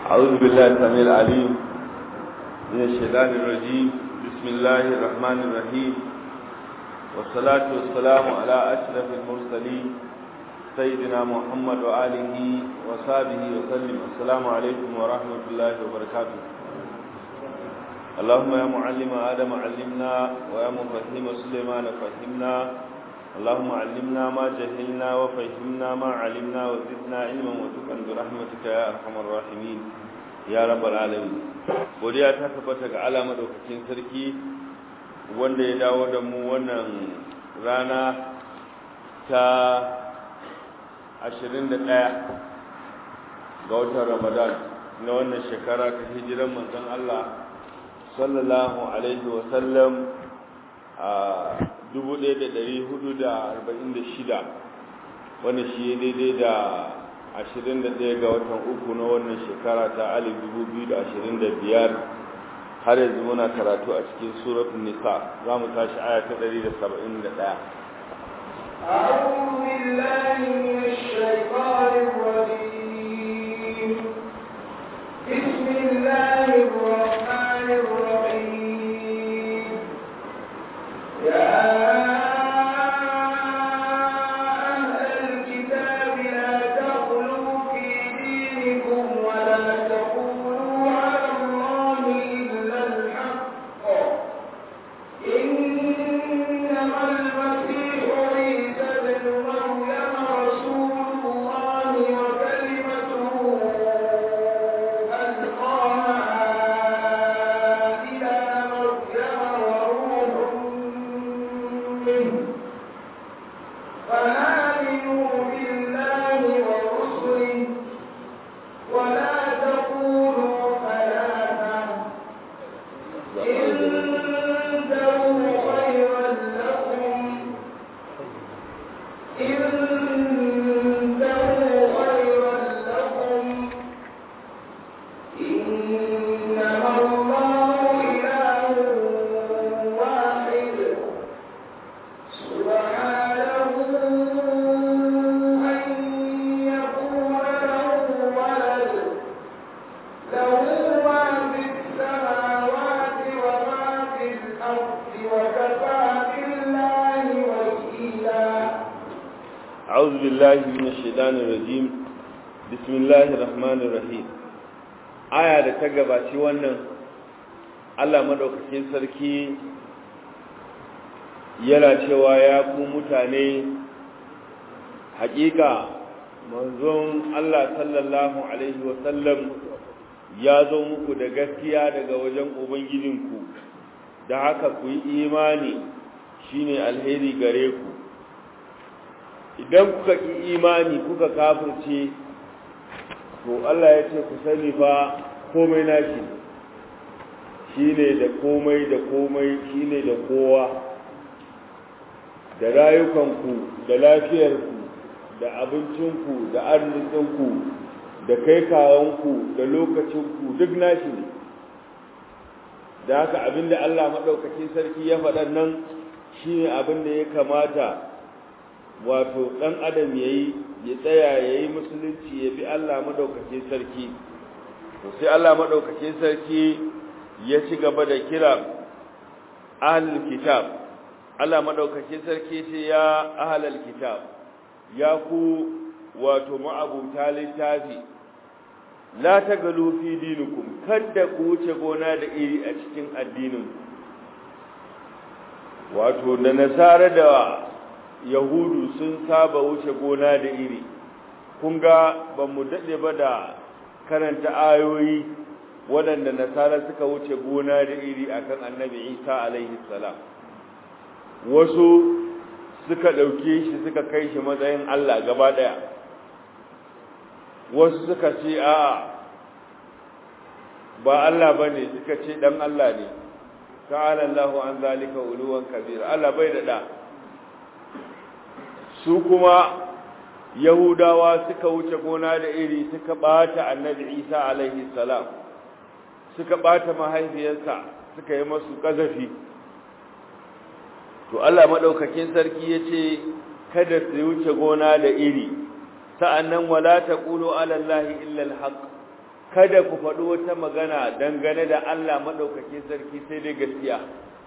أعوذ بالله السميع العليم من الشيطان الرجيم بسم الله الرحمن الرحيم والصلاة والسلام على أشرف المرسلين سيدنا محمد وآله وصحبه وسلم السلام عليكم ورحمة الله وبركاته اللهم يا معلم آدم علمنا ويا مفهم سليمان فهمنا اللهم علمنا ما جهلنا وفهمنا ما علمنا وزدنا علما وتقا برحمتك يا ارحم الراحمين يا رب العالمين godiya ta tabbata ga Allah madaukakin sarki wanda ya dawo da mu wannan rana ta 21 ga watan Ramadan na wannan shekara ta hijiran manzon Allah sallallahu alaihi wa sallam a 1446 wanda shi daidai da 21 ga watan uku na wannan shekara ta 2025 har yanzu muna karatu a cikin suratun nisa za mu tashi aya ta 171 أعوذ بالله من الشيطان الرجيم بسم الله الرحمن الرحيم يا أعوذ بالله من الشيطان الرجيم بسم الله الرحمن الرحيم aya da ta gabaci wannan Allah madaukakin sarki yana cewa ya ku mutane hakika manzon Allah sallallahu alaihi wasallam ya zo muku da gaskiya daga wajen ubangijinku da haka ku yi imani shine alheri gare ku idan kuka ki imani kuka kafirce to Allah ya ce ku sani fa komai nashi shine da komai da komai shine da kowa da rayukanku da lafiyarku da abincinku da arzikinku da kai kawanku da lokacinku duk nashi ne da haka abinda Allah maɗaukacin sarki ya faɗa nan shine abinda ya kamata wato ɗan adam ya yi ya tsaya ya yi musulunci ya bi Allah maɗaukakin sarki to sai Allah maɗaukakin sarki ya ci gaba da kira ahlul kitab Allah maɗaukakin sarki ce ya ahlul kitab ya ku wato ma'abuta littafi la tagalu fi dinikum kada ku wuce gona da iri a cikin addinin wato da nasara da yahudu sun saba wuce gona da iri kun ga ba mu daɗe ba da karanta ayoyi waɗanda nasara suka wuce gona da iri akan annabi isa alaihi salam wasu suka ɗauke shi suka kai shi matsayin allah gaba ɗaya wasu suka ce a ba allah ba ne suka ce ɗan allah ne ta'ala allahu an zalika uluwan kabir allah bai da ɗa su kuma yahudawa suka wuce gona da iri suka bata annabi isa alaihi salam suka bata mahaifiyarsa suka yi masu kazafi to Allah madaukakin sarki yace kada su wuce gona da iri sa'annan wala taqulu ala allahi illa alhaq kada ku faɗi wata magana dangane da Allah maɗaukaki sarki sai dai gaskiya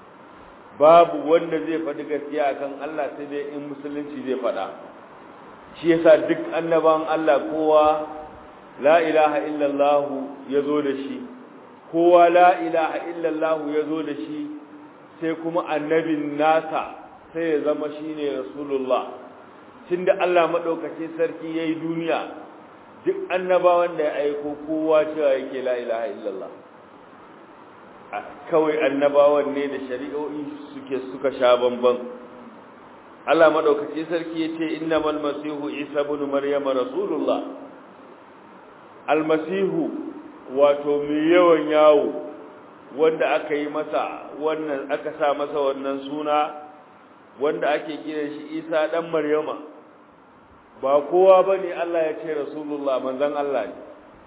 babu wanda zai faɗi gaskiya akan Allah sai dai in musulunci zai faɗa shi yasa duk annaban Allah kowa la ilaha illallah ya zo da shi kowa la ilaha illallah ya zo da shi sai kuma annabin nasa sai ya zama shine rasulullah tunda Allah maɗaukacin sarki yayi duniya duk annabawan da ya aiko kowa cewa yake la ilaha illallah kawai annabawan ne da shari'o'i suke suka sha bamban Allah maɗaukacin sarki yace innamal masihu isa ibn maryam rasulullah almasihu wato mai yawan yawo wanda aka yi masa wannan aka sa masa wannan suna wanda ake kiran shi isa dan maryama ba kowa ba ne Allah ya ce Rasulullah manzan Allah ne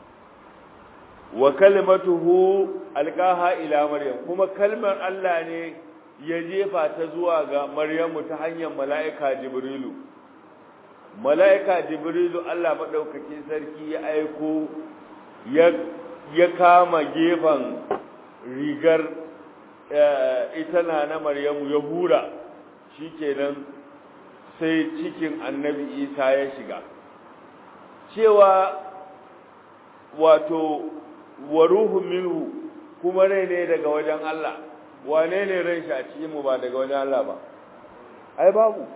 wa kalimatuhu alqaha ila maryam kuma kalmar Allah ne ya jefa ta zuwa ga maryamu ta hanyar mala'ika jibrilu mala'ika jibrilu Allah madaukakin sarki ya aiko ya ya kama gefan rigar ita na na maryamu ya hura shikenan sai cikin annabi isa ya shiga cewa wato wa ruhu minhu kuma rai ne daga wajen Allah wane ne ran shi a cikin mu ba daga wajen Allah ba ai babu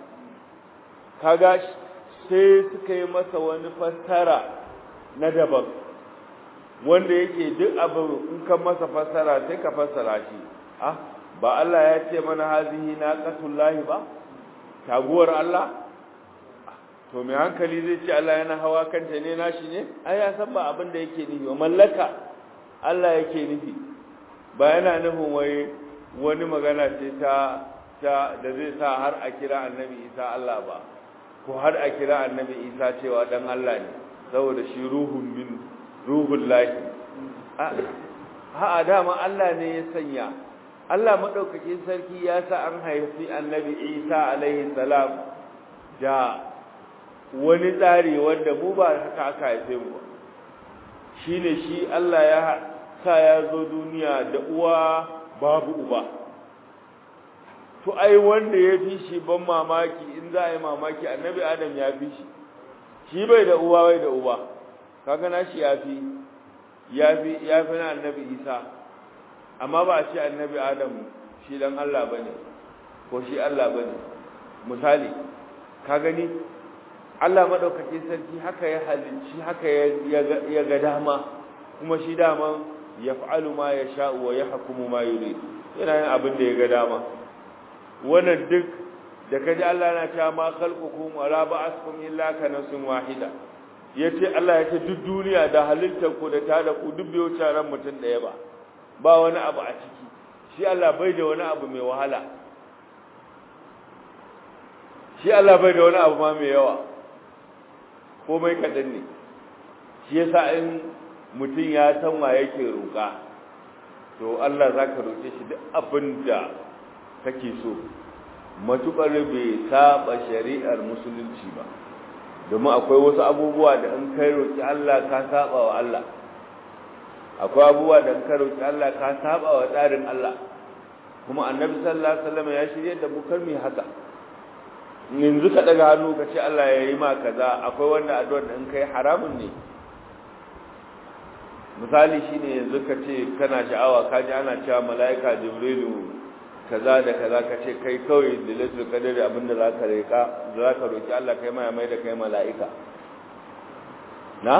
kaga sai suka yi masa wani fassara na daban wanda yake duk abu in ka masa fassara sai ka fassara shi ah ba Allah ya ce mana hazihi naqatullahi ba taguwar Allah to mai hankali zai ce Allah yana hawa kanta ne nashi ne ai ya san ba abin da yake nufi mallaka Allah yake nufi ba yana nufin wai wani magana ce ta ta da zai sa har a kira annabi Isa Allah ba ko har a kira annabi Isa cewa dan Allah ne saboda shi ruhun min ruhul lahi a dama Allah ne ya sanya Allah madaukakin sarki ya sa an haifi annabi Isa alaihi salam da wani tsari wanda mu ba haka aka haife mu ba shine shi Allah ya sa ya zo duniya da uwa babu uba to ai wanda ya fi shi ban mamaki in za a yi mamaki annabi Adam ya fi shi shi bai da uwa bai da uba kaga na shi ya fi ya fi ya fi na annabi Isa amma ba a ce annabi Adam shi dan Allah bane ko shi Allah bane misali ka gani Allah madaukakin sarki haka ya halicci haka ya ga dama kuma shi dama yaf'alu ma yasha'u wa yahkumu ma yurid yana yin abin da ya ga dama wannan duk da kaji Allah na cewa ma khalqukum wa la ba'athukum illa ka nafsin wahida yace Allah yace duk duniya da halittar ku da tada ku duk bai wuce ran mutum daya ba ba wani abu a ciki shi Allah bai da wani abu mai wahala shi Allah bai da wani abu ma mai yawa komai kadan ne shi yasa in mutum ya san wa yake roƙa to Allah zaka roke shi duk abin da kake so matukar bai saba shari'ar musulunci ba domin akwai wasu abubuwa da in kai roki Allah ka saba wa Allah akwai abubuwa da in kai roki Allah ka saba wa tsarin Allah kuma annabi sallallahu alaihi wasallam ya shirye da mu kar mu haka yanzu ka daga hannu ka ce Allah ya yi ma kaza akwai wanda addu'ar da in kai haramun ne misali shine yanzu ka ce kana sha'awa ka ji ana cewa mala'ika jibrilu kaza da kaza ka ce kai kawai da lailatul qadari abinda zaka rika zaka roki Allah kai mai mai da kai mala'ika na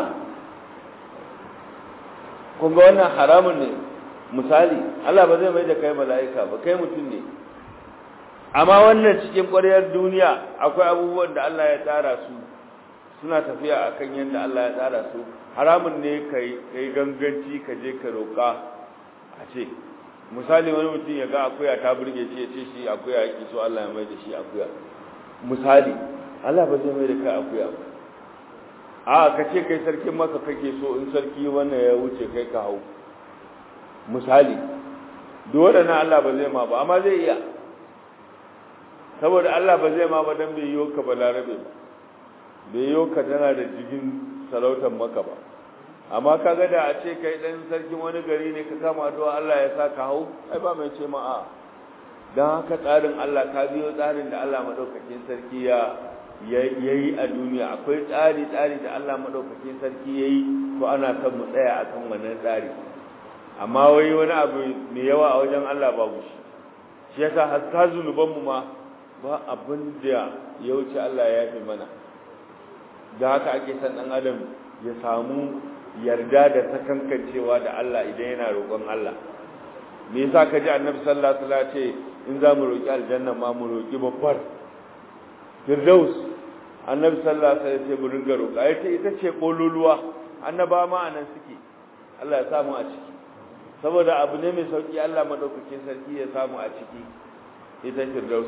kun ga wannan haramun ne misali Allah ba zai mai da kai mala'ika ba kai mutum ne amma wannan cikin ƙwaryar duniya akwai abubuwan da Allah ya tsara su suna tafiya akan yadda Allah ya tsara su haramun ne kai kai ganganci ka je ka roka a ce misali wani mutum ya ga akuya ta burge shi ya ce shi akuya yake so Allah ya mai da shi akuya misali Allah ba zai mai da kai akuya ba a ka ce kai sarkin maka kake so in sarki wannan ya wuce kai ka hau misali duk waɗannan Allah ba zai ma ba amma zai iya saboda Allah ba zai ma ba dan bai yiwo ka ba larabe ba bai yiwo ka tana da jigin sarautar maka ba amma kaga da a ce kai dan sarkin wani gari ne ka kama addu'a Allah ya sa ka hau ai ba mai ce ma a dan haka tsarin Allah ka biyo tsarin da Allah madaukakin sarki ya yayi a duniya akwai tsari tsari da Allah madaukakin sarki yayi to ana son mu tsaya akan wannan tsari amma wai wani abu mai yawa a wajen Allah babu shi shi yasa hatta zunuban mu ma ba abin da ya wuce Allah ya fi mana da haka ake san dan adam ya samu yarda da sakankancewa da Allah idan yana roƙon Allah me yasa ka ji annabi sallallahu alaihi wasallam ce in za mu roƙi aljanna ma mu roƙi babbar firdaus annabi sallallahu alaihi wasallam ce mu ringa roƙa ita ita ce kololuwa annaba ma anan suke Allah ya samu a ciki saboda abu ne mai sauki Allah madaukakin sarki ya samu a ciki ita firdaus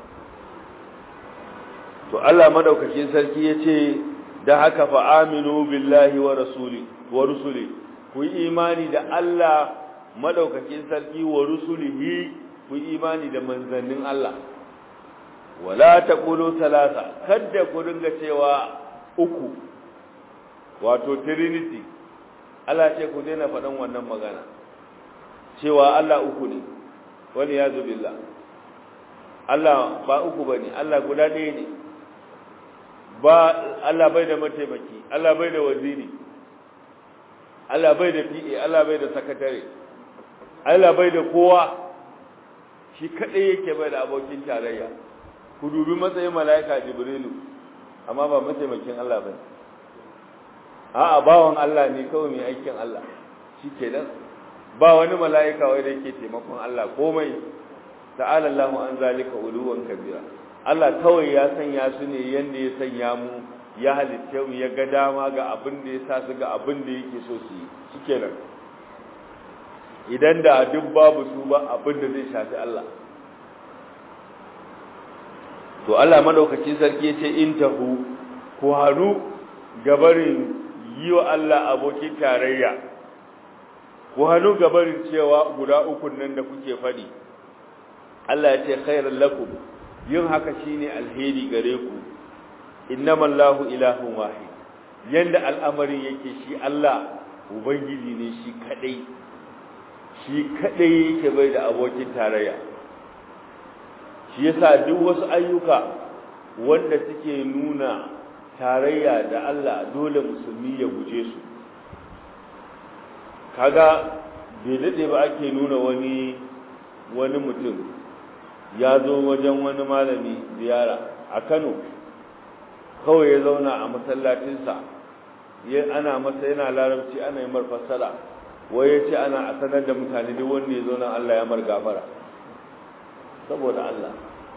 to Allah madaukakin sarki yace da haka fa aminu billahi wa rasuli wa rusuli ku yi imani da Allah madaukakin sarki wa rusulihi ku yi imani da manzannin Allah wala taqulu thalatha kada ku dinga cewa uku wato trinity Allah ce ku daina faɗan wannan magana cewa Allah uku ne wani ya billah Allah ba uku bane Allah guda ɗaya ne ba Allah bai da mataimaki Allah bai da waziri Allah bai da PA Allah bai da sakatare Allah bai da kowa shi kadai yake bai da abokin tarayya ku dubi matsayin malaika jibrilu amma ba mataimakin Allah bane a'a bawan Allah ne kawai mai aikin Allah shikenan ba wani malaika wai da yake taimakon Allah komai ta'ala Allahu an zalika uluwan kabira Allah kawai ya sanya su ne yanda ya sanya mu ya halitta mu ya ga dama ga abin da ya sa su ga abin da yake so su yi shikenan idan da duk babu su ba abin da zai shafi Allah to Allah madaukakin sarki yace in tahu ku haru gabarin yi wa Allah abokin tarayya ku haru gabarin cewa guda uku nan da kuke fadi Allah ya ce khairan lakum yin haka shine alheri gare ku innamal lahu ilahun wahid yanda al'amarin yake shi Allah ubangiji ne shi kadai shi kadai yake bai da abokin tarayya shi yasa duk wasu ayyuka wanda suke nuna tarayya da Allah dole musulmi ya guje su kaga bai dade ba ake nuna wani wani mutum ya zo wajen wani malami ziyara a Kano kawai ya zauna a masallacinsa ana masa yana larabci ana yi marfassara wai ya ce ana a sanar da mutane duk wanda ya zo nan Allah ya mar gafara saboda Allah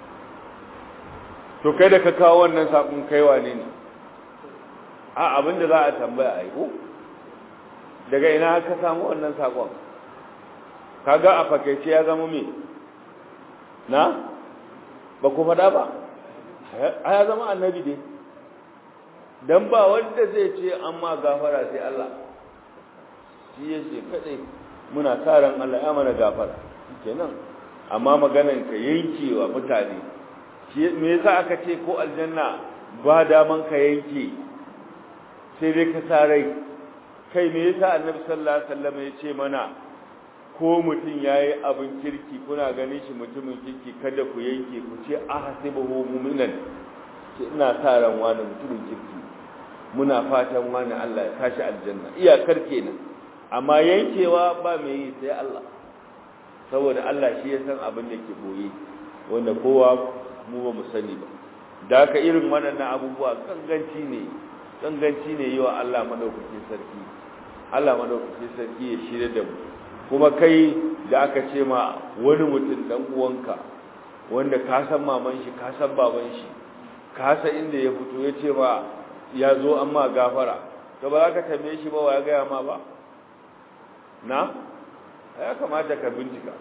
to kai da ka kawo wannan sakon kaiwa ne ne a abinda za a tambaya a yi daga ina ka samu wannan sakon kaga a fakaice ya zama me na ba ku faɗa ba a ya zama annabi dai don ba wanda zai ce an ma gafara sai Allah shi ya ce kaɗai muna karan Allah ya mana gafara kenan amma maganan ka yankewa mutane me yasa aka ce ko aljanna ba daman ka yanke sai dai ka sa rai kai me yasa annabi sallallahu alaihi wasallam ya ce mana ko mutum yayi abin kirki kuna ganin shi mutumin kirki kada ku yanke ku ce ahasibuhu mu'minan ce ina sa ran wani mutumin kirki muna fatan wani Allah ya tashi aljanna iyakar kenan amma yankewa ba mai yi sai Allah saboda Allah shi ya san abin da ke boye wanda kowa mu ba mu sani ba da haka irin waɗannan abubuwa ganganci ne ganganci ne yi wa Allah madaukakin sarki Allah madaukakin sarki ya shirya da mu kuma kai da aka ce ma wani mutum dan uwanka wanda ka san maman shi ka san baban shi ka san inda ya fito ya ce ma ya zo an ma gafara to ba za ka tambaye shi ba wa ya gaya ma ba na ya kamata ka bincika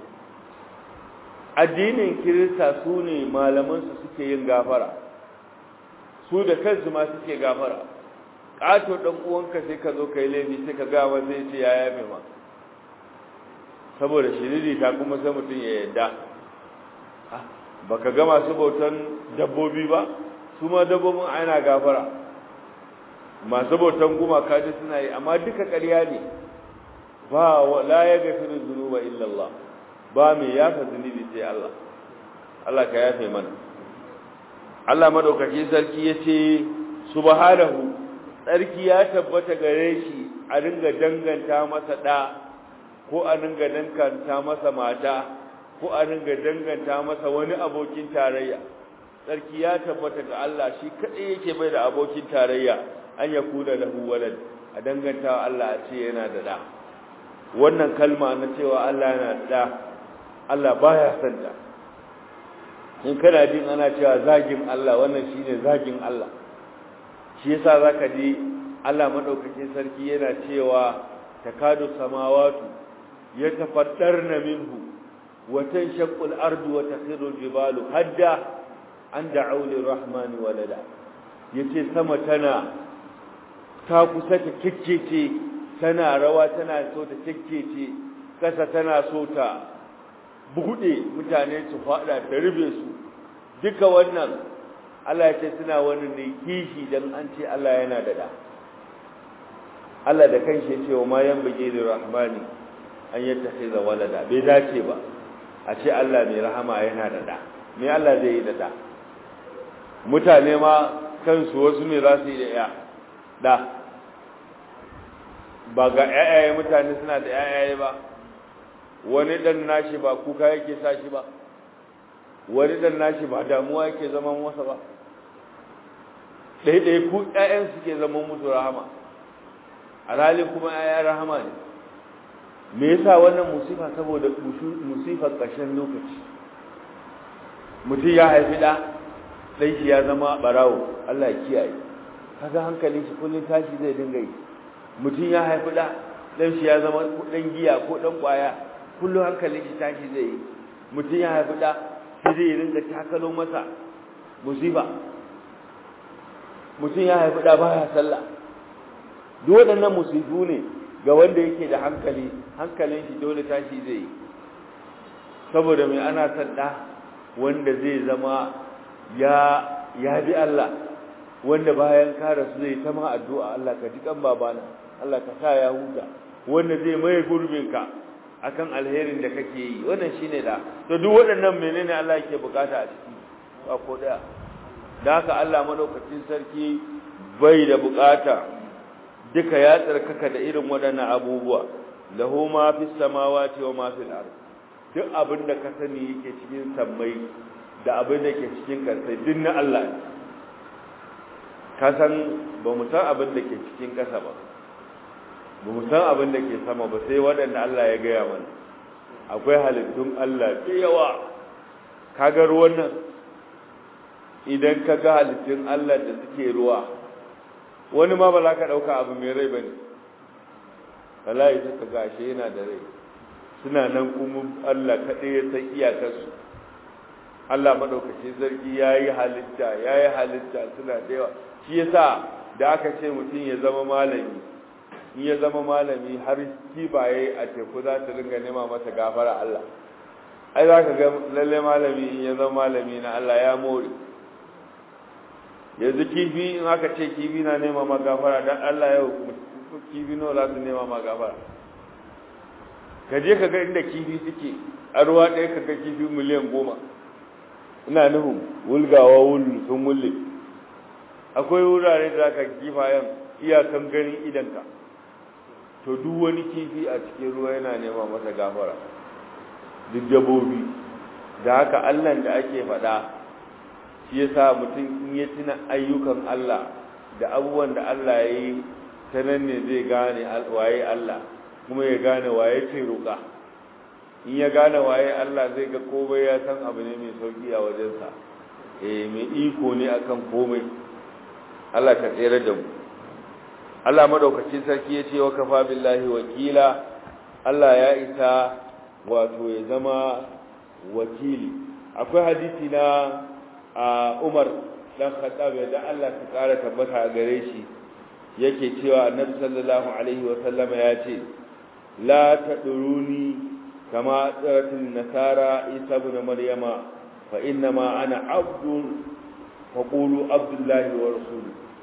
addinin kirista su ne malamansu suke yin gafara su da kansu ma suke gafara ƙato ɗan uwanka sai ka zo ka yi laifi sai ka gawa zai ce ya yafe ma saboda shiriri ta kuma sai mutum ya yadda ba ka ga masu bautan dabbobi ba su ma dabbobin ana gafara masu bautan gumaka duk suna yi amma duka ƙarya ne ba la ya gafiru zunuba illa Allah ba mai yafa zunubi sai Allah Allah ka yafe mana Allah madaukaki sarki yace subhanahu sarki ya tabbata gare shi a ringa danganta masa da ko a ringa danganta masa mata ko a ringa danganta masa wani abokin tarayya sarki ya tabbata ga Allah shi kadai yake bai da abokin tarayya an yakuna lahu walad a danganta Allah a ce yana da da wannan kalma na cewa Allah yana da da Allah baya son ta in kana jin ana cewa zagin Allah wannan shine zagin Allah shi yasa zaka ji Allah madaukakin sarki yana cewa takadu samawatu yatafaddarna minhu wa tanshaqqu al-ardu wa takhiru al-jibalu hadda an da'u lir-rahmani walada yace sama tana ta kusa ta kikkece tana rawa tana so ta kikkece kasa tana so ta buɗe mutane su faɗa ta rube su duka wannan Allah ya ce suna wani ne kishi dan an ce Allah yana da da Allah da kanshi ya ce wa ma yanbaghi lirrahmani an yattakhiza walada bai dace ba a ce Allah mai rahama yana da da me Allah zai yi da da mutane ma kansu wasu ne za su yi da ya da ba ga ƴaƴaye mutane suna da ƴaƴaye ba wani dan nashi ba kuka yake sa shi ba wani dan nashi ba damuwa yake zaman masa ba ɗaiɗai ku ƴaƴan suke zaman musu rahama alhali kuma ƴaƴan rahama ne me yasa wannan musifa saboda musifar ƙarshen lokaci mutum ya haifi ɗa ɗan shi ya zama ɓarawo Allah ya kiyaye kaga hankalin shi kullum tashi zai dinga yi mutum ya haifi ɗa ɗan shi ya zama ɗan giya ko ɗan ƙwaya kullum hankalin shi tashi zai yi mutum ya haifi ɗa sai zai ringa takalo masa musiba mutum ya haifi ɗa baya sallah duk waɗannan musibu ne ga wanda yake da hankali hankalin shi dole tashi zai yi saboda mai ana son ɗa wanda zai zama ya ya bi Allah wanda bayan ka rasu zai ta ma addu'a Allah ka ji kan babana Allah ka sa ya huta wanda zai mai gurbinka akan alherin da kake yi wannan shine da to duk waɗannan menene Allah yake bukata a ciki ba ko daya da haka Allah madaukakin sarki bai da bukata duka ya tsarkaka da irin waɗannan abubuwa lahu ma fis samawati wa ma fil ard duk abin da ka sani yake cikin sammai da abin da ke cikin ƙasai duk na Allah ne ka san ba mu san abin da ke cikin ƙasa ba ba mu san abin da ke sama ba sai waɗanda Allah ya gaya mana akwai halittun Allah da yawa ka ga ruwan nan idan ka ga halittun Allah da suke ruwa wani ma ba za ka ɗauka abu mai rai ba ne wallahi suka gashe yana da rai suna nan kuma Allah kaɗai ya san iyakarsu Allah maɗaukaci zargi ya yi halitta ya yi halitta suna da yawa shi yasa da aka ce mutum ya zama malami in ya zama malami har kibaye a teku za ta ringa nema masa gafara Allah ai za ka ga lalle malami in ya zama malami na Allah ya more yanzu kifi in aka ce kifi na nema ma gafara dan Allah yau kifi nawa za su nema ma gafara ka je ka ga inda kifi suke a ruwa ɗaya ka ga kifi miliyan goma ina nufin wulgawa wulu sun wulle akwai wurare da aka kifayen iyakan ganin idanka to duk wani kifi a cikin ruwa yana nema masa gafara duk dabobi da haka allan da ake faɗa shi yasa mutum in ya tuna ayyukan allah da abubuwan da allah ya yi ta nan ne zai gane waye allah kuma ya gane waye ce roƙa in ya gane waye Allah zai ga komai ya san abu ne mai sauki a wajensa eh mai iko ne akan komai Allah ka tsere da mu Allah madaukakin sarki yace wa kafa billahi wakila Allah ya isa wato ya zama wakili akwai hadisi na Umar dan Khattab da Allah ta kara tabbata a gare shi yake cewa Annabi sallallahu alaihi wa sallama ya ce la taduruni كما أثرت النصارى عيسى ابن مريم فإنما أنا عبد فقولوا عبد الله ورسوله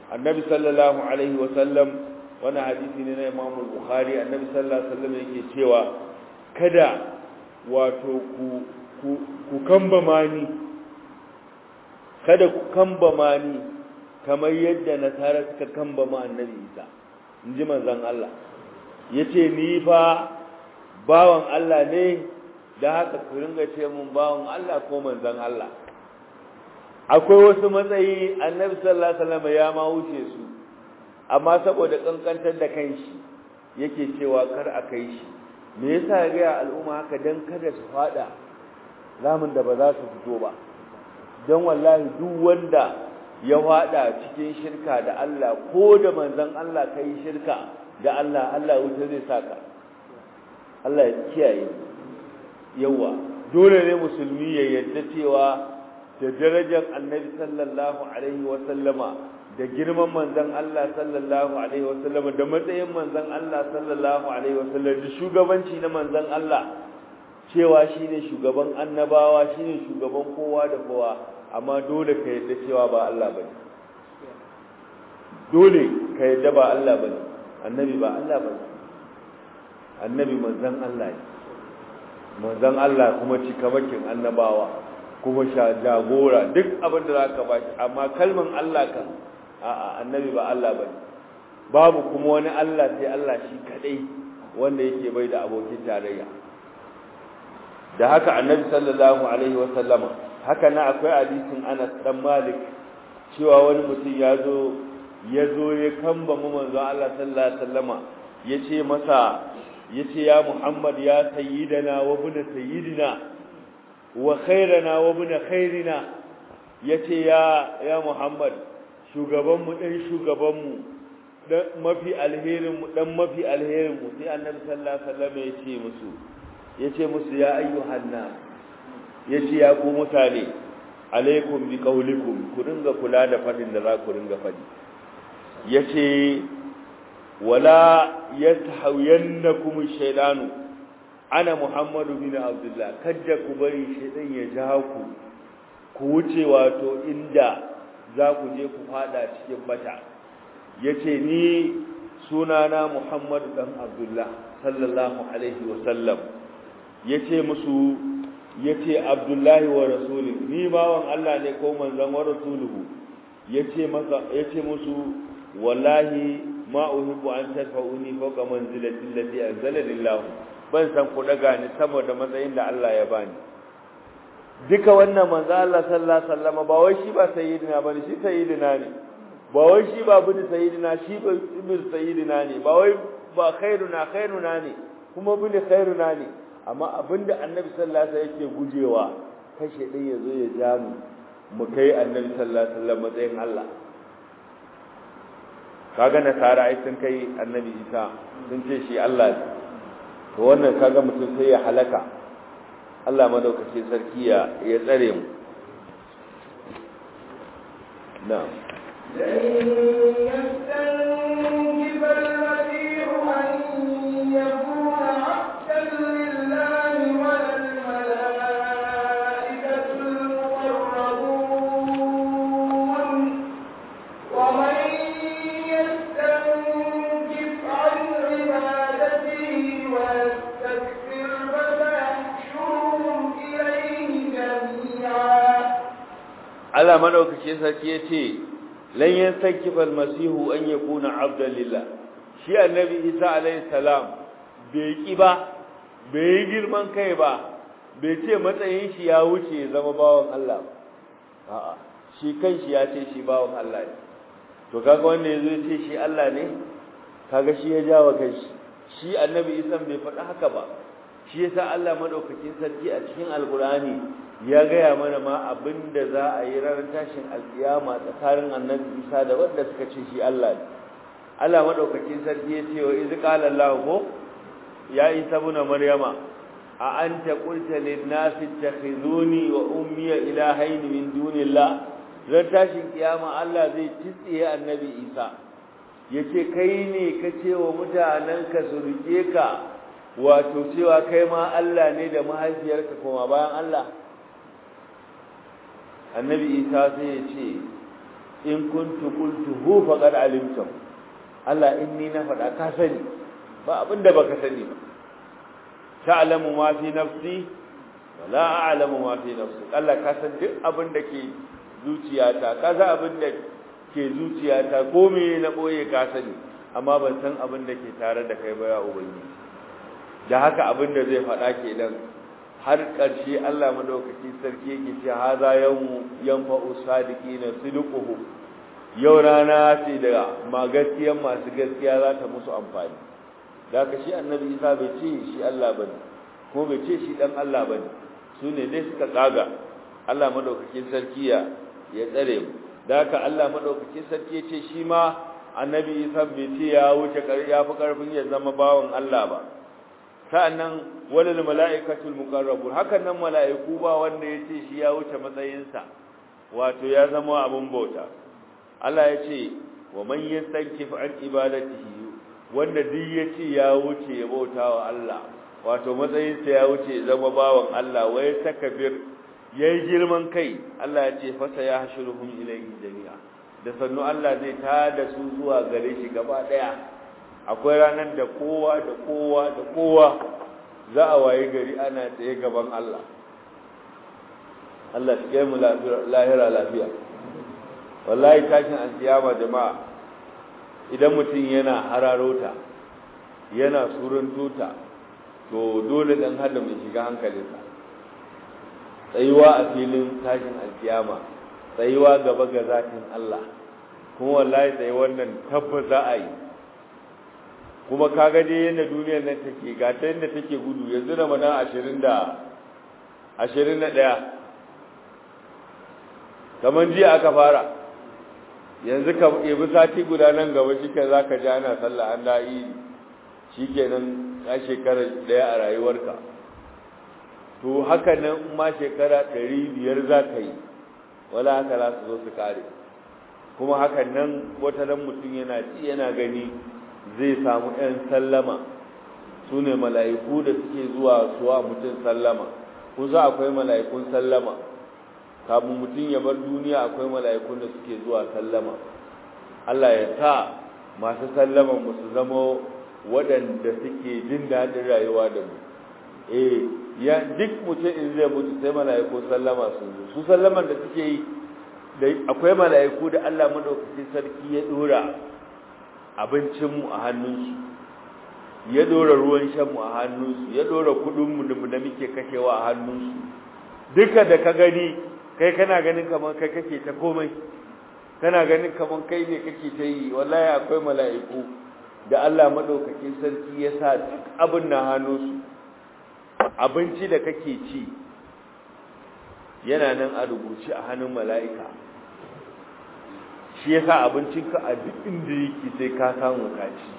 annabi sallallahu alaihi wa sallam wani hadisi ne na Imam Bukhari annabi sallallahu alaihi wa sallam yake cewa kada wato ku ku ku kambama ni kada ku kambama ni kamar yadda nasara suka kambama annabi Isa inji manzon Allah yace ni fa bawan Allah ne da haka ku ringa ce mun bawan Allah ko manzon Allah akwai wasu matsayi annabi sallallahu alaihi wasallam ya ma wuce su amma saboda kankantar da kanshi yake cewa kar a kai shi me yasa ya ga al'umma haka dan kada su fada ramin da ba za su fito ba dan wallahi duk wanda ya fada cikin shirka da Allah ko da manzon Allah kai shirka da Allah Allah wuta zai saka Allah ya kiyaye yawa dole ne musulmi ya yarda cewa da darajar annabi sallallahu alaihi wa sallama da girman manzon Allah sallallahu alaihi wa sallama da matsayin manzon Allah sallallahu alaihi wa sallam da shugabanci na manzon Allah cewa shine shugaban annabawa shine shugaban kowa da kowa amma dole ka yarda cewa ba Allah bane dole ka yarda ba Allah bane annabi ba Allah bane annabi manzon Allah ne manzon Allah kuma cikamakin annabawa kuma sha jagora duk abin da zaka ba shi amma kalman Allah kan a'a annabi ba Allah bane babu kuma wani Allah sai Allah shi kadai wanda yake bai da abokin tarayya da haka annabi sallallahu alaihi wa sallama haka na akwai hadisin Anas dan Malik cewa wani mutum ya zo ya zo ya kamba mu manzon Allah sallallahu alaihi wasallama yace masa yace ya Muhammad ya sayyidana wa ibn sayyidina wa khairana wa ibn khairina yace ya ya Muhammad shugaban mu dan shugaban mu dan mafi alherin mu dan mafi alherin mu sai Annabi sallallahu alaihi wasallam yace musu yace musu ya ayyuhan nas yace ya ku mutane alaikum bi qaulikum ku dinga kula da fadin da za ku dinga fadi yace wala yatahayannakum shaytanu ana muhammadu bin abdullah kada ku bari shaytan ya ja ku ku wuce wato inda za ku je ku fada cikin bata yace ni sunana muhammadu dan abdullah sallallahu alaihi wasallam yace musu yace abdullahi wa rasuli ni bawan Allah ne ko manzon wa rasuluhu yace masa yace musu wallahi ma uhibbu an tadfa'uni fawqa manzilati allati anzala lillah ban san ku daga ni saboda matsayin da Allah ya bani duka wannan manzo Allah sallallahu alaihi wasallam ba wai shi ba sayyidina bane shi sayyidina ne ba wai shi ba bin sayyidina shi ba ibn sayyidina ne ba wai ba khairuna khairuna ne kuma bin khairuna ne amma abinda annabi sallallahu alaihi wasallam yake gujewa kashe dai yazo ya ja mu mu kai annabi sallallahu alaihi wasallam matsayin Allah kaga nasara ai sun kai annabi Isa sun ce shi Allah ne to wannan kaga mutum sai ya halaka Allah madaukakin sarki ya ya tsare mu na'am لن يستنكف المسيح أن يكون عبدا لله ولا الملائكة المقربون ومن يستنكف عن عبادته ويستكبر فسيحشرهم إليه جميعا Allah madaukakin sarki yace lan yansakifa almasihu an yakuna abdan lillah shi annabi Isa alayhi salam bai ki ba bai girman kai ba bai ce matsayin shi ya wuce zama bawan Allah ba a'a shi kanshi ya ce shi bawan Allah ne to kaga wanda yazo ya ce shi Allah ne kaga shi ya jawo kanshi shi annabi Isa bai faɗa haka ba shi yasa Allah madaukakin sarki a cikin alqur'ani ya gaya mana ma abinda za a yi ranar tashin alkiyama tsakanin annabi Isa da wanda suka ce shi Allah ne Allah madaukakin sarki ya ce wa iz qala Allah ko ya Isa ibn Maryama a anta qulta lin nasi ittakhizuni wa ummi ilahayn min dunillah ran tashin kiyama Allah zai tsiye annabi Isa yace kai ne ka ce wa mutanen ka su rike ka wato cewa kai ma Allah ne da mahaifiyarka kuma bayan Allah annabi isa sai ya ce in kuntu qultuhu faqad alimtum Allah in ni na faɗa ka sani ba abinda baka sani ba ta'lamu ma fi nafsi wa la a'lamu ma fi nafsi Allah ka san duk abinda ke zuciyata ka san abinda ke zuciyata ko me na boye ka sani amma ban san abinda ke tare da kai ba ya ubangiji da haka abinda zai faɗa kenan har ƙarshe Allah madaukaki sarki yake ce haza yawmu yanfa'u sadiqina sidquhu yau rana ce da ma gaskiyan masu gaskiya za ta musu amfani da ka shi annabi Isa bai ce shi Allah bane ko bai ce shi dan Allah bane su ne dai suka tsaga Allah madaukakin sarki ya ya tsare mu da haka Allah madaukakin sarki ya ce shi ma annabi Isa bai ce ya wuce ya fi karfin ya zama bawan Allah ba sa'annan walil mala'ikatul muqarrabun hakan nan mala'iku ba wanda yace shi ya wuce matsayinsa wato ya zama abun bauta Allah ya ce wa man yastankif an ibadatihi wanda duk yace ya wuce ya bauta wa Allah wato matsayinsa ya wuce ya zama bawan Allah wa ya takbir yayi girman kai Allah ya ce fa sayahshuruhum ilayhi jami'a da sannu Allah zai tada su zuwa gare shi gaba daya akwai ranar da kowa da kowa da kowa za a waye gari ana tsaye gaban Allah Allah shi mu lahira lafiya wallahi tashin alkiyama jama'a idan mutum yana hararota yana surun tuta to dole dan hada mai shiga hankalinsa tsayuwa a filin tashin alkiyama tsayuwa gaba ga zatin Allah kuma wallahi tsaye wannan tabbas za a yi kuma kaga dai yadda duniyar nan take ga ta yadda take gudu yanzu da mana ashirin da ashirin na ɗaya kamar jiya aka fara yanzu ka ɗebi sati guda nan gaba shi ke za ka ji ana sallah an da'i shi ke nan ya shekara ɗaya a rayuwarka to haka nan ma shekara ɗari biyar za ka yi wala haka za su zo su kare kuma hakan nan wata nan mutum yana ci yana gani zai samu ‘yan sallama su ne mala'iku da suke zuwa suwa mutum sallama kusa akwai mala'ikun sallama kamun mutum ya bar duniya akwai mala'ikun da suke zuwa sallama Allah ya sa masu sallama musu zama waɗanda suke jin daɗin rayuwa da mu eh ya duk mutum in zai mutu sai mala'iku sallama su zo su sallaman da suke yi akwai mala'iku da Allah madaukakin sarki ya dora abincinmu a hannunsu ya dora ruwan shanmu a hannunsu ya dora kudinmu da muke kashewa a hannunsu duka da ka gani kai kana ganin kamar kai kake ta komai kana ganin kamar kai ne kake ta yi wallahi akwai mala'iku da Allah madaukakin sarki ya sa duk abin na hannunsu abinci da kake ci yana nan a rubuce a hannun mala'ika shi yasa abincinka a duk inda yake sai ka samu kaci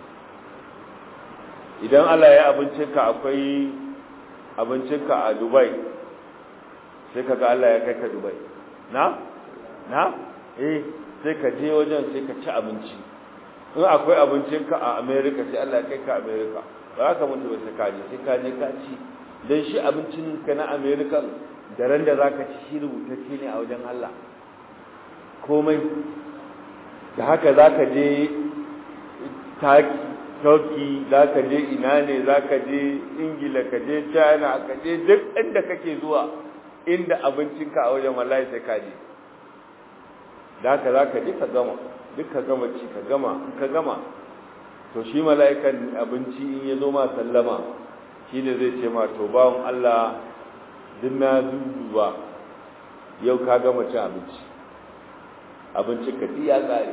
idan Allah ya abincinka akwai abincinka a Dubai sai kaga Allah ya kai ka Dubai na na eh sai ka je wajen sai ka ci abinci in akwai abincinka a America sai Allah ya kai ka America ba ka mutu ba sai ka je sai ka je ka ci dan shi abincin ka na America da ran da zaka ci shi rubutacce ne a wajen Allah komai da haka za ka je turkey za ka je ina ne za ka je ingila ka je china ka je duk inda kake zuwa inda abincinka a wajen wallahi sai ka je da haka za ka je ka gama duk ka gama ci ka gama in ka gama to shi mala'ikan abinci in ya zo ma sallama shi ne zai ce ma to bawon allah duk na duba yau ka gama cin abinci abincin ka ya tsare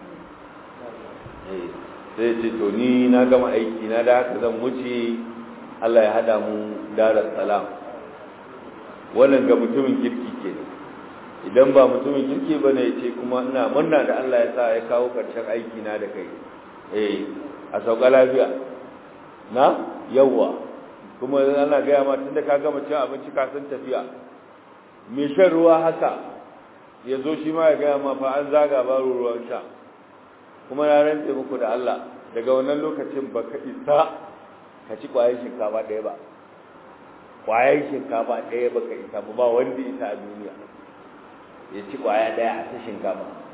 sai ce to ni na gama aiki na da haka zan wuce Allah ya hada mu darar salam wannan ga mutumin kirki ke idan ba mutumin kirki bane ya ce kuma ina murna da Allah ya sa ya kawo karshen aiki na da kai eh a sauka lafiya na yawa kuma ana gaya ma tunda ka gama cin abinci ka san tafiya me shan ruwa haka ya zo shi ma ya gaya ma fa an zaga baro ruwan sha kuma na rantse muku da Allah daga wannan lokacin ba ka isa ka ci ƙwayar shinkafa ɗaya ba ƙwayar shinkafa ɗaya ba ka isa ba ba wanda isa a duniya ya ci ƙwaya ɗaya a ta shinkafa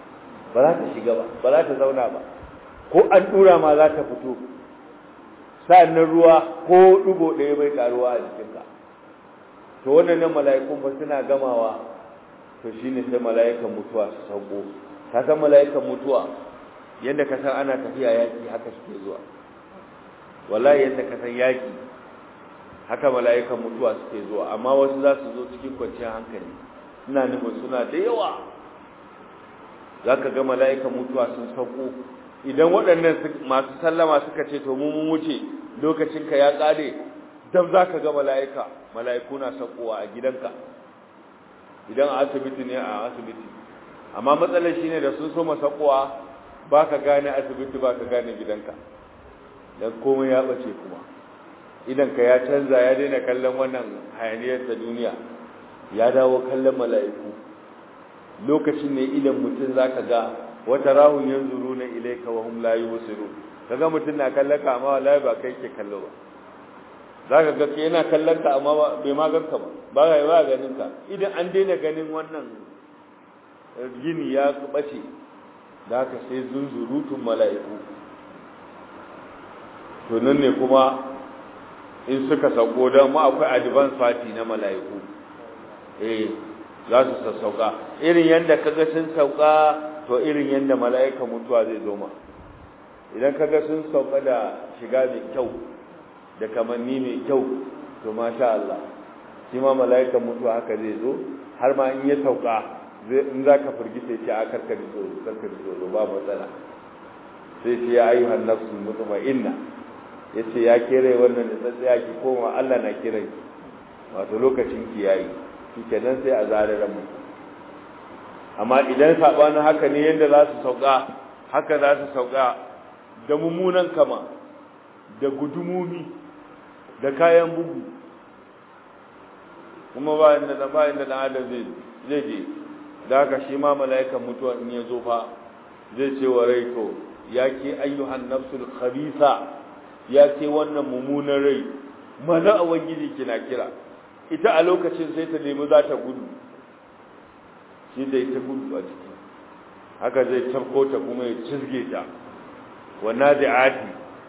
ba za ta shiga ba ba za ta zauna ba ko an dura ma za ta fito sa'annan ruwa ko dugo ɗaya bai karuwa a jikinka to wannan mala'ikun ba suna gamawa to shine sai mala'ikan mutuwa su sauko ka san mala'ikan mutuwa yadda ka san ana tafiya yaki haka suke zuwa wallahi yadda ka san yaki haka mala'ikan mutuwa suke zuwa amma wasu za su zo cikin kwanciyar hankali suna nufin suna da yawa za ka ga mala'ikan mutuwa sun sauko idan waɗannan masu sallama suka ce to mun wuce lokacinka ya ƙare dam za ka ga mala'ika mala'iku na saukowa a gidanka idan a asibiti ne a asibiti amma matsalar shi ne da sun so masaukowa ba ka gane asibiti ba ka gane gidanka don komai ya ɓace kuma idanka ya canza ya daina kallon wannan hayaniyar ta duniya ya dawo kallon mala'iku lokacin ne idan mutum za ka ga wata rahun yanzu runa ilaika wa hum la yusiru kaga mutum na kallon ka amma wallahi ba kai ke kallo ba zaka ga kai yana kallon ka amma bai ma ganka ba ba ga ba ganin ka idan an daina ganin wannan gini ya bace da haka sai zunzurutun mala'iku to nan ne kuma in suka sauko don ma akwai advance party na mala'iku eh za su sassauka irin yadda kaga sun sauka to irin yadda mala'ika mutuwa zai zo ma idan kaga sun sauka da shiga mai kyau da kamanni mai kyau to masha Allah shi ma mala'ika mutuwa haka zai zo har ma in ya sauka in za ka firgita ce a karkari tsoro karkari tsoro ba matsala sai ce ya ayyuhan nafsul mutma'inna yace ya kere wannan da tsatsaya ki koma Allah na kiran ki wato lokacin ki yayi shikenan sai a zare ran mu amma idan sabanin haka ne yanda za su sauka haka za su sauka da mummunan kama da gudumumi da kayan bugu kuma ba inda da ba inda da adam zai zai je da haka shi ma mala'ikan mutuwa in ya zo fa zai ce wa rai to ya ke ayyuhan nafsul khabisa ya ce wannan mummunan rai mana a wangiji kina kira ita a lokacin sai ta nemi za ta gudu shi da ita gudu a ciki haka zai tafko ta kuma ya cizge ta wannan da'ati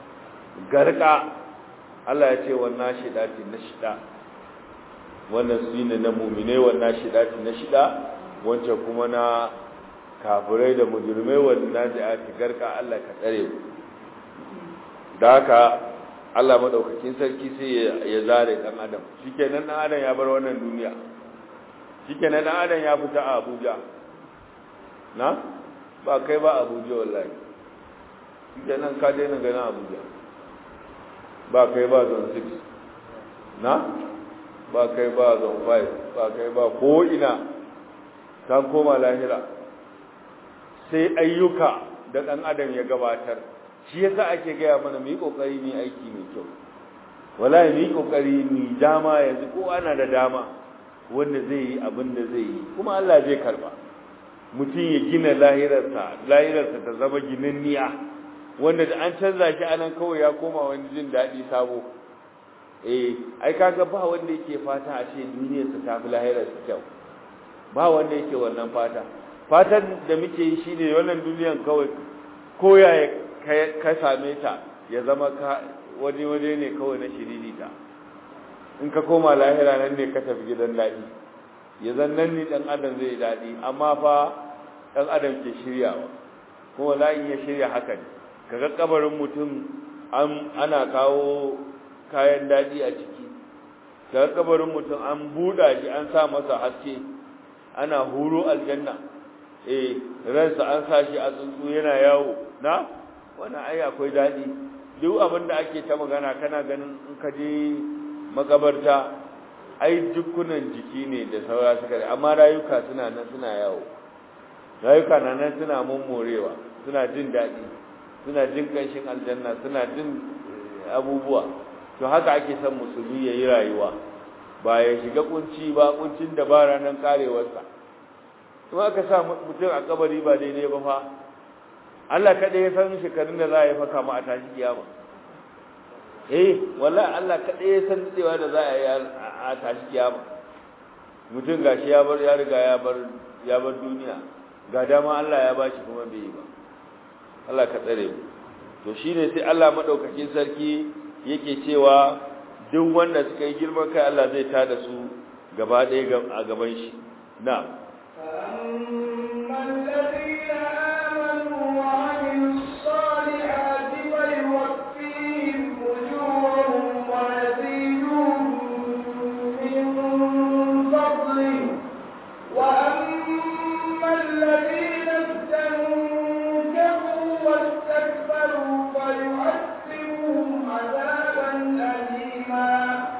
garka Allah ya ce wannan shidati na shida wannan su ne na mumine wannan shidati na shida wancan kuma na kafirai da mujrimai wannan da'ati garka Allah ka tsare mu da haka Allah madaukakin sarki sai ya zare dan adam shikenan dan adam ya bar wannan duniya shikenan dan adam ya fita a Abuja na ba kai ba Abuja wallahi shikenan ka daina ganin Abuja ba kai ba zone 6 na ba kai ba zone 5 ba kai ba ko ina kan koma lahira sai ayyuka da dan adam ya gabatar shi yasa ake gaya mana mu yi kokari mu aiki mai kyau wallahi mu yi kokari mu dama yanzu ko ana da dama wanda zai yi abin da zai yi kuma Allah zai karba mutum ya gina lahirarsa lahirarsa ta zama ginanniya wanda da an canza shi anan kawai ya koma wani jin daɗi sabo eh ai kaga ba wanda yake fata a ce duniyarsa ta fi lahirarsa kyau ba wanda yake wannan fata fatan da muke yi shine wannan duniyan kawai koya ka same ta ya zama ka waje waje ne kawai na shiririta in ka koma lahira nan ne ka tafi gidan daɗi ya zan nan ne ɗan adam zai daɗi amma fa ɗan adam ke shiryawa kuma la'in ya shirya haka ne kaga kabarin mutum ana kawo kayan daɗi a ciki kaga kabarin mutum an buɗa shi an sa masa haske ana huro aljanna eh ransa an sa shi a tsuntsu yana yawo na wannan ai akwai daɗi duk abin da ake ta magana kana ganin in ka je makabarta ai dukkunan jiki ne da saura suka da amma rayuka suna nan suna yawo rayuka na nan suna mummurewa suna jin daɗi suna jin ƙanshin aljanna suna jin abubuwa to haka ake son musulmi ya yi rayuwa ba ya shiga kunci ba kuncin da ba ranar karewarsa kuma aka sa mutum a kabari ba daidai ba fa Allah kaɗai ya san shekarun da za a yi faka ma a tashi kiyama eh wallahi Allah kaɗai ya san cewa da za a yi a tashi kiyama mutum gashi ya bar ya riga ya bar ya bar duniya ga dama Allah ya bashi kuma bai yi ba Allah ka tsare mu to shine sai Allah madaukakin sarki yake cewa duk wanda suka yi girman kai Allah zai tada su gaba ɗaya a gaban shi na'am فأما الذين آمنوا وعملوا الصالحات فيوفيهم أجورهم ويزيدهم من فضله وأما الذين استنكفوا واستكبروا فيعذبهم عذابا أليما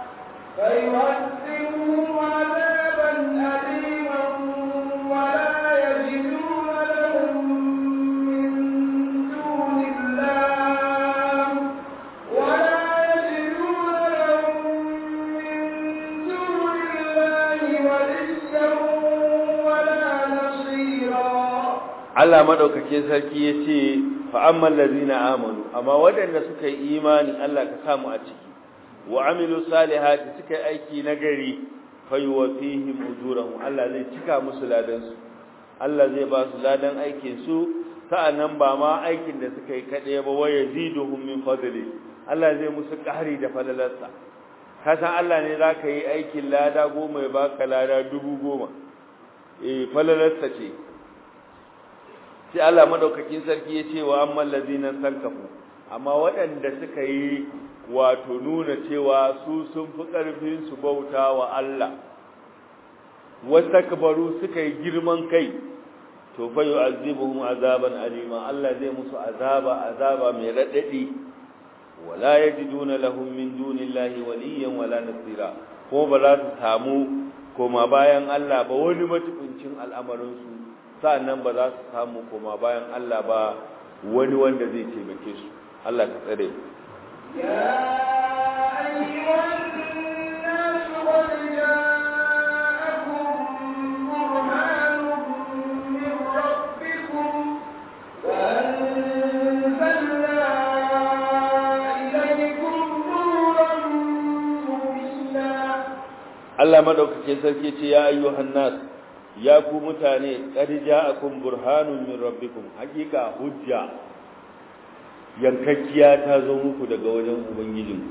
فيعذبهم عذابا أليما ولا يجدون لهم من دون الله ولا يجدون لهم من دون الله وليا ولا نصيرا Allah madaukakin sarki yace fa ammal ladina amanu amma wadanda suka yi imani Allah ka samu a ciki wa amilu salihati suka yi aiki nagari fayuwafihim ujurahum Allah zai cika musu ladan su Allah zai ba su ladan aikin su sa'annan ba ma aikin da suka yi kade ba wa yaziduhum min fadli Allah zai musu ƙari da falalarsa ka san Allah ne zaka yi aikin lada goma ya baka lada dubu goma eh falalarsa ce sai Allah madaukakin sarki ya ce wa amman ladina sankafu amma waɗanda suka yi wato nuna cewa su sun fi ƙarfin su bauta wa Allah wastakbaru suka yi girman kai to fa yu'azibuhum azaban alima Allah zai musu azaba azaba mai radadi wala yajiduna lahum min dunillahi waliyan wala nasira ko ba za su samu koma bayan Allah ba wani matukuncin al'amarin su sa'annan ba za su samu koma bayan Allah ba wani wanda zai taimake su Allah ka tsare mu يا أيها الناس قد جاءكم برهان من ربكم وأنزلنا إليكم نورا مبينا Allah madaukakin sarki ce ya ayyuhan nas ya ku mutane qad ja'akum burhanun min rabbikum hakika hujja yankakkiya ta zo muku daga wajen ubangijin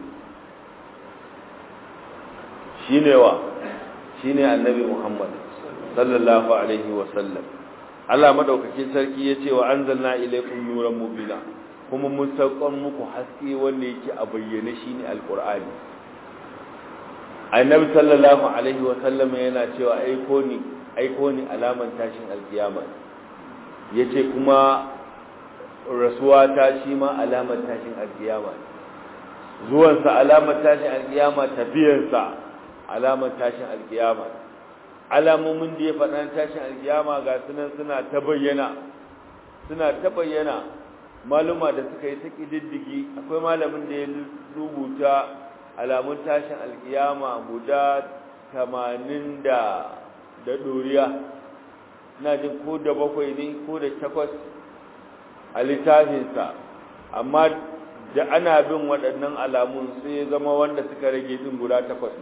shine wa shine annabi Muhammad sallallahu alaihi wa sallam Allah madaukakin sarki yace wa anzalna ilaykum nuran mubina kuma mun saukar muku haske wanda yake a bayyane shine alqur'ani annabi sallallahu alaihi wa sallam yana cewa aiko ni aiko ni alaman tashin alkiyama yace kuma rasuwa ta shi ma alamar tashin alkiyama zuwansa alamar tashin alkiyama tafiyarsa alamar tashin alkiyama alamomin da ya faɗa tashin alkiyama ga sunan suna ta bayyana suna ta bayyana maluma da suka yi ta ƙididdigi akwai malamin da ya rubuta alamun tashin alkiyama guda tamanin da da ɗoriya ina jin ko da bakwai ne ko da takwas a littafinsa amma da ana bin waɗannan alamun sai ya zama wanda suka rage din guda takwas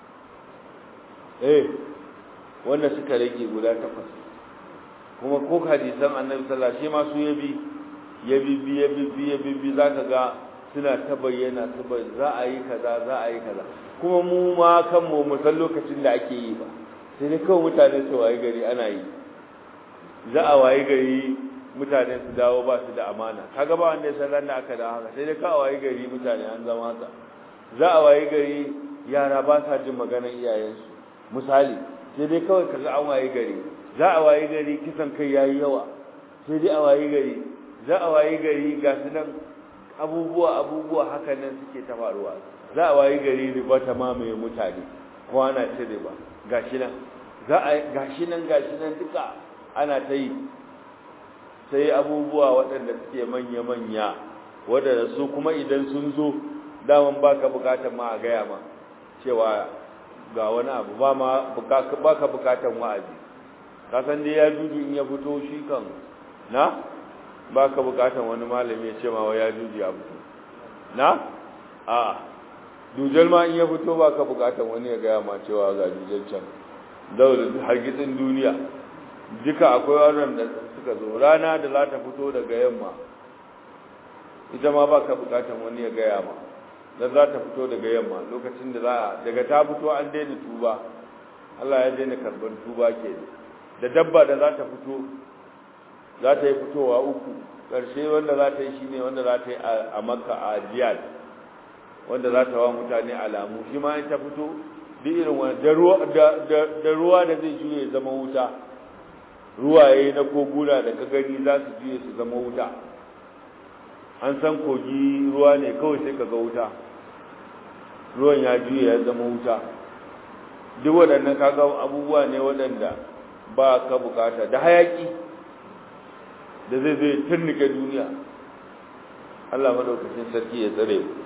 eh wanda suka rage guda takwas kuma ko hadisan annabi sallallahu alaihi wasallam shi ma su yabi ya bibbi ya bibbi ya bibbi zaka ga suna ta bayyana su ba za a yi kaza za a yi kaza kuma mu ma kanmu mu san lokacin da ake yi ba sai dai kawai mutane su waye gari ana yi za a waye gari mutane su dawo ba su da amana kaga ba wanda ya san ran da aka da haka sai dai ka waye gari mutane an zama haka za a waye gari yara ba sa jin maganar iyayensu misali sai dai kawai kaga an waye gari za a waye gari kisan kai yayi yawa sai dai a waye gari za a waye gari ga su nan abubuwa abubuwa haka nan suke ta faruwa za a waye gari riba ta mamaye mutane ko ana ce riba gashi nan za a gashi nan gashi nan duka ana ta yi sai abubuwa waɗanda suke manya-manya waɗanda su kuma idan sun zo daman baka bukatar ma a gaya ma cewa ga wani abu ba ma baka bukatar wa'azi kasan dai ya juju in ya fito shi kan na baka bukatar wani malami ya ce ma ya juju ya fito na a dujal ma in ya fito baka bukatar wani ya gaya ma cewa ga dujal can daular hargitsin duniya duka akwai wannan da suka zo rana da za ta fito daga yamma ita ma ba ka bukatan wani ya gaya ma dan za ta fito daga yamma lokacin da za daga ta fito an daina tuba Allah ya daina karban tuba ke da dabba da za ta fito za ta yi fitowa uku ƙarshe wanda za ta yi shine wanda za ta yi a makka a jiyad wanda za ta wa mutane alamu shi ma in ta fito duk irin wani da ruwa da zai juye zama wuta ruwaye na koguna da ka gani za su juye su zama wuta an san kogi ruwa ne kawai sai ka ga wuta ruwan ya juye ya zama wuta duk waɗannan kaga abubuwa ne waɗanda ba ka bukata da hayaki da zai zai turnike duniya Allah madaukakin sarki ya tsare mu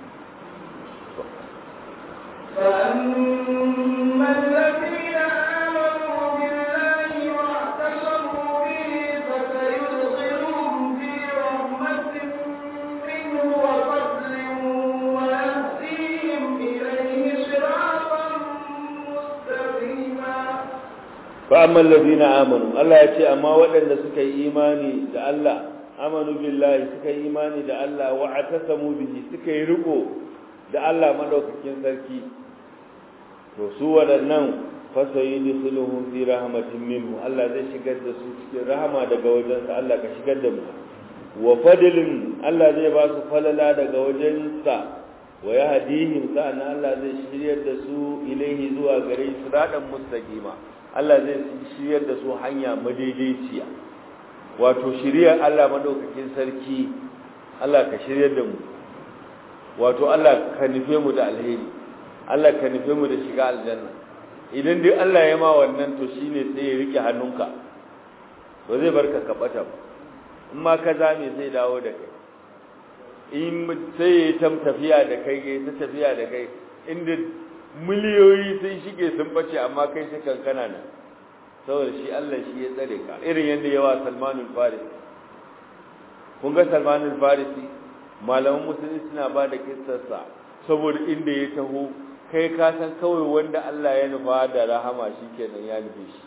فأما الذين آمنوا بالله واعتصموا به فسيدخلهم في رحمة منه وفضل ويهديهم إليه صراطا مستقيما فأما الذين آمنوا الله يتي أما ودن سكا إيماني دا الله آمنوا بالله سكا إيماني دا الله واعتصموا به سكا يرقوا da Allah madaukakin sarki to su waɗannan fasayi dukuluhum fi rahmatin minhu Allah zai shigar da su cikin rahama daga wajensa Allah ka shigar da mu wa fadlin Allah zai ba su falala daga wajensa wa yahdihim sa'an Allah zai shiryar da su ilaihi zuwa gare su radan mustaqima Allah zai shiryar da su hanya madaidaiciya wato shiryar Allah madaukakin sarki Allah ka shiryar da mu wato Allah ka nufe mu da alheri Allah ka nufe mu da shiga aljanna idan dai Allah ya ma wannan to shine sai ya rike hannunka ba zai barka ka bata ba in ma ka zame sai dawo da kai in sai ya ta tafiya da kai ya ta tafiya da kai inda miliyoyi sun shige sun bace amma kai sai kankana nan saboda shi Allah shi ya tsare ka irin yadda yawa Salmanul Farisi kun ga Salmanul Farisi malaman musulmi suna ba da kissarsa saboda inda ya taho kai ka san kawai wanda Allah ya nufa da rahama shikenan ya nufe shi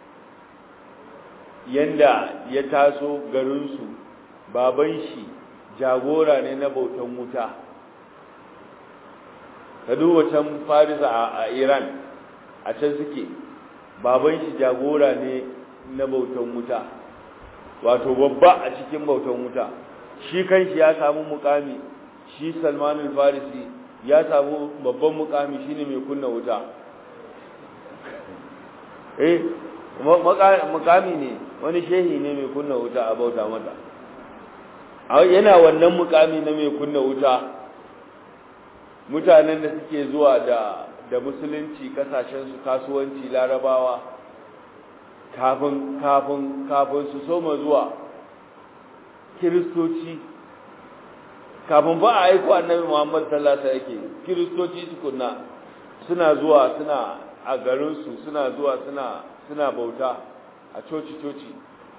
yanda ya taso garinsu baban shi jagora ne na bautan wuta ka duba can farisa a iran a can suke baban shi jagora ne na bautan wuta wato babba a cikin bautan wuta shi kanshi ya samu mukami shi salmanul farisi ya samu babban mukami shine mai kunna wuta eh mukami ne wani shehi ne mai kunna wuta a bauta mata yana wannan mukami na mai kunna wuta mutanen da suke zuwa da da musulunci kasashen su kasuwanci larabawa kafin kafin kafin su soma zuwa kiristoci kafin ba a aiko annabi Muhammad sallallahu alaihi wasallam yake kiristoci tukunna suna zuwa suna a garin su suna zuwa suna suna bauta a coci coci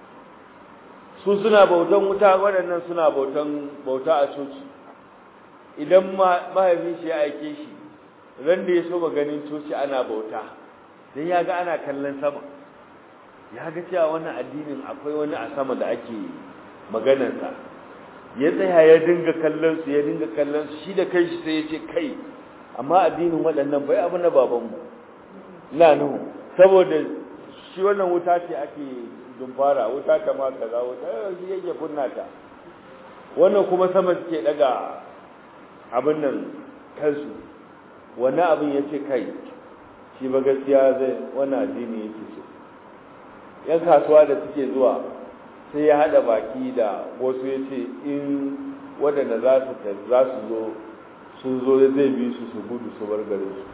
su suna bautan wuta waɗannan suna bautan bauta a coci idan mahaifin shi ya aike shi ran da ya so ganin coci ana bauta dan ya ga ana kallon sama ya ga cewa wannan addinin akwai wani a sama da ake maganarsa ya tsaya ya dinga kallon su ya dinga kallon su shi da kai shi sai ya ce kai amma addinin waɗannan bai abu na babanmu na nuhu saboda shi wannan wuta ce ake dumfara wuta ta ma kaza wuta shi yake kunna ta wannan kuma sama suke daga abin nan kansu wannan abin ya ce kai shi ba gaskiya zai wannan addini yake so yan kasuwa da suke zuwa sai ya hada baki da wasu ya ce in waɗanda za su za su zo sun zo zai bi su su gudu su bar garin su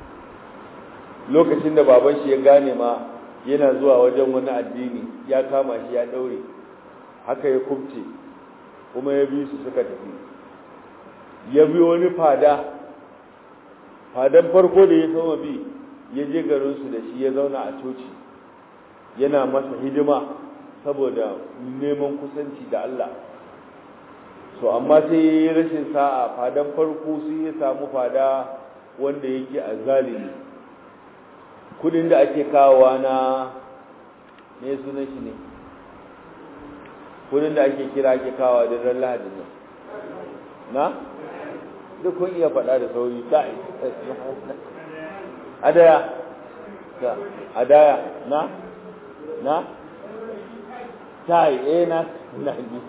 lokacin da baban shi ya gane ma yana zuwa wajen wani addini ya kama shi ya daure haka ya kubce kuma ya bi su suka tafi ya bi wani fada fadan farko da ya soma bi ya je garinsu da shi ya zauna a coci yana masa hidima saboda neman kusanci da Allah so amma sai ya yi rashin sa'a fadan farko sai ya samu fada wanda yake a zalimi kudin da ake kawowa na ne sunan shi ne kudin da ake kira ake kawo da ran lahadin nan na duk kun iya faɗa da sauri ta adaya ta adaya na na ta yi eh na na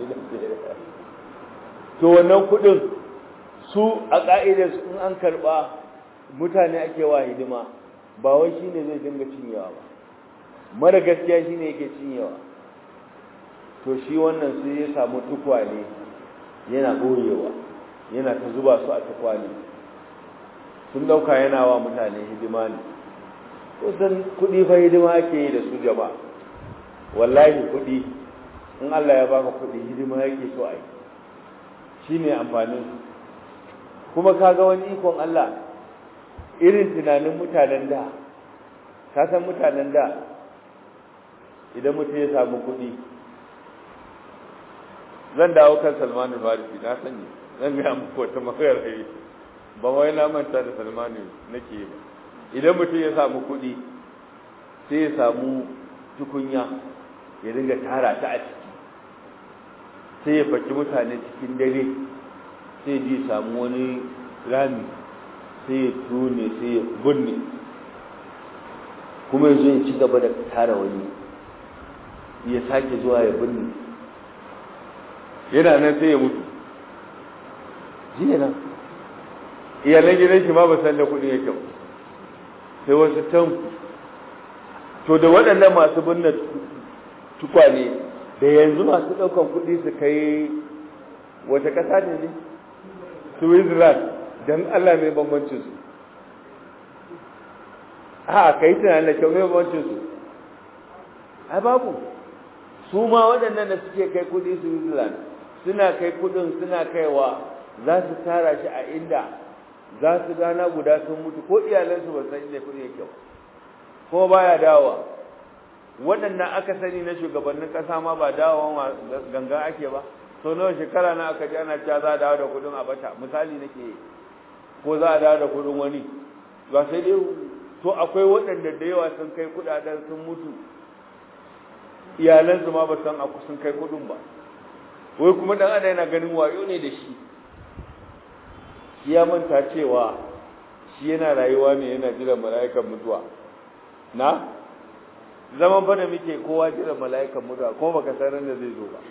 to wannan kudin su a ka'idar in an karba mutane ake wa hidima ba wai shine zai dinga cinyewa ba mara gaskiya shine yake cinyewa to shi wannan sai ya samu tukwane yana boyewa yana ta zuba su a tukwane sun dauka yana wa mutane hidima ne kusan kudi fa hidima ake yi da su jama'a wallahi kudi in Allah ya baka kudi hidima yake so ai shine amfanin su kuma kaga wani ikon Allah irin tunanin mutanen da ka san mutanen da idan mutum ya samu kudi zan dawo kan Salman al-Farisi na sani zan ga muku wata magana yi ba wai na manta da Salman nake ba idan mutum ya samu kuɗi sai ya samu tukunya ya dinga tara ta a ciki sai ya faki mutane cikin dare sai ji samu wani rami sai ya tune sai ya bunne kuma yanzu ya ci gaba da tara wani ya sake zuwa ya binne yana nan sai ya mutu jiya nan iyalan gidan shi ma ba san da kuɗi yake ba sai wasu can to da waɗannan masu binne tukwane da yanzu masu ɗaukan kuɗi su kai wata ƙasa ne ne switzerland don allah mai bambancin su a ka yi tunanin da kyau mai bambancin su a babu su ma waɗannan da suke kai kuɗi switzerland suna kai kuɗin suna kaiwa za su tara shi a inda za su gana guda sun mutu ko iyalansu ba san inda kuɗi yake ko baya dawowa waɗannan aka sani na shugabannin ƙasa ma ba dawowa ganga ake ba so nawa shekara na aka ji ana cewa za a dawo da kuɗin a bata misali nake ko za a dawo da kuɗin wani ba sai dai to akwai waɗanda da yawa sun kai kuɗaɗen sun mutu iyalansu ma ba san sun kai kuɗin ba wai kuma ɗan adam yana ganin wayo ne da shi shi ya manta cewa shi yana rayuwa ne yana jiran mala'ikan mutuwa na zaman fa da muke kowa jiran mala'ikan mutuwa ko baka san ran da zai zo ba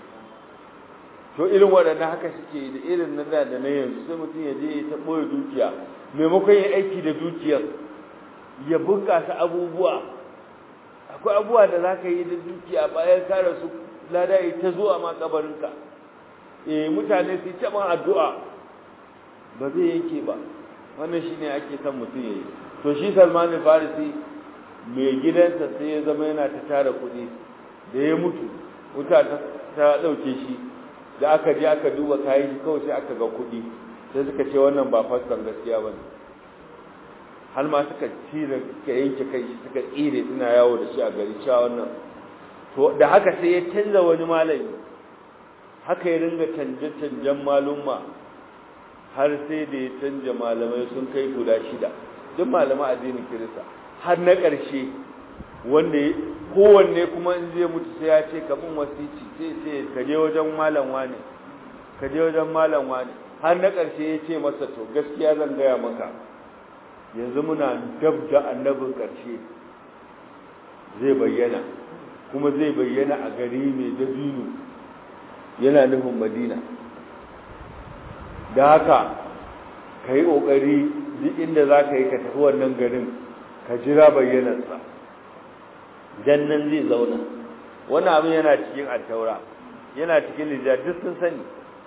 to irin waɗannan haka suke da irin na da da na yanzu sai mutum ya je ya ta ɓoye dukiya maimakon ya aiki da dukiyar ya bunƙasa abubuwa akwai abubuwa da za ka yi da dukiya bayan ka rasu lada ya ta zuwa ma kabarinka eh mutane su ta ma addu'a ba zai yanke ba wannan shine ake son mutum ya yi to shi Salman Farisi mai gidansa sai ya zama yana ta tara kuɗi da ya mutu wuta ta ɗauke shi da aka je aka duba kayan shi kawai sai aka ga kuɗi sai suka ce wannan ba faskan gaskiya ba ne har ma suka cire suka yanke kai shi suka tsire suna yawo da shi a gari cewa wannan to da haka sai ya canza wani malami haka ya ringa canje-canjen malumma har sai da ya canja malamai sun kai guda shida duk malama addinin kirista har na ƙarshe wanda kowanne kuma in zai mutu sai ya ce kamun wasici sai sai ka je wajen malam wane ka je wajen malam wane har na ƙarshe ya ce masa to gaskiya zan gaya maka yanzu muna dab da annabin ƙarshe zai bayyana kuma zai bayyana a gari mai dabino yana nufin madina da haka ka yi ƙoƙari duk inda za ka yi ka tafi wannan garin ka jira bayyanarsa dan nan zai zauna wani abin yana cikin attaura yana cikin lijja duk sun sani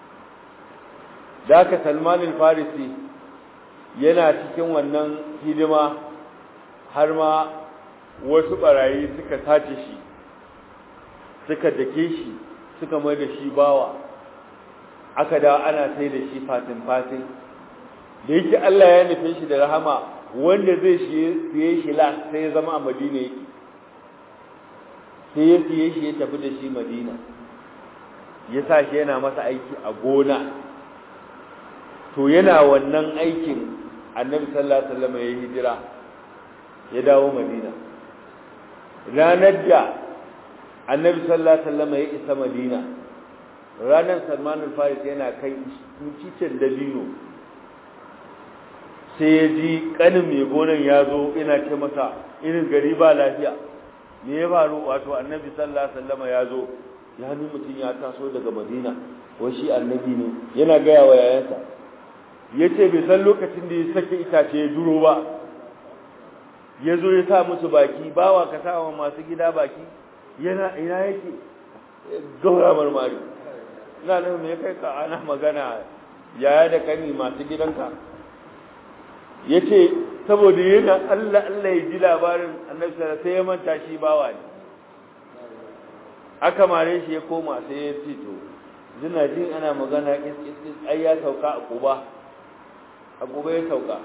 da haka salmanin farisi yana cikin wannan hidima har ma wasu barayi suka sace shi suka dake shi suka mai da shi bawa aka da ana sai da shi fatin fatin da yake Allah ya nufe shi da rahama wanda zai siye shi la sai ya zama a madina yake sai ya siye shi ya tafi da shi madina ya sa shi yana masa aiki a gona to yana wannan aikin annabi sallallahu alaihi wasallam ya hijira ya dawo madina ranar da annabi sallallahu alaihi wasallam ya isa madina ranar salman al-faris yana kai cicin dabino sai ya ji kanin mai gonan ya zo ina ce masa irin gari ba lafiya me ya faru wato annabi sallallahu alaihi wasallam ya zo ya ni mutum ya taso daga madina wai shi annabi ne yana gaya wa yayansa ya ce bai san lokacin da ya sake itace ya duro ba ya zo ya sa musu baki bawa ka sa wa masu gida baki yana ina yake gaura marmari ina nan me kai ka ana magana yaya da kani masu gidanka ya ce saboda yana Allah Allah ya ji labarin annabi sai ya manta shi bawa ne aka mare shi ya koma sai ya ce to zina jin ana magana kis ai ya sauka a kuba a kuba ya sauka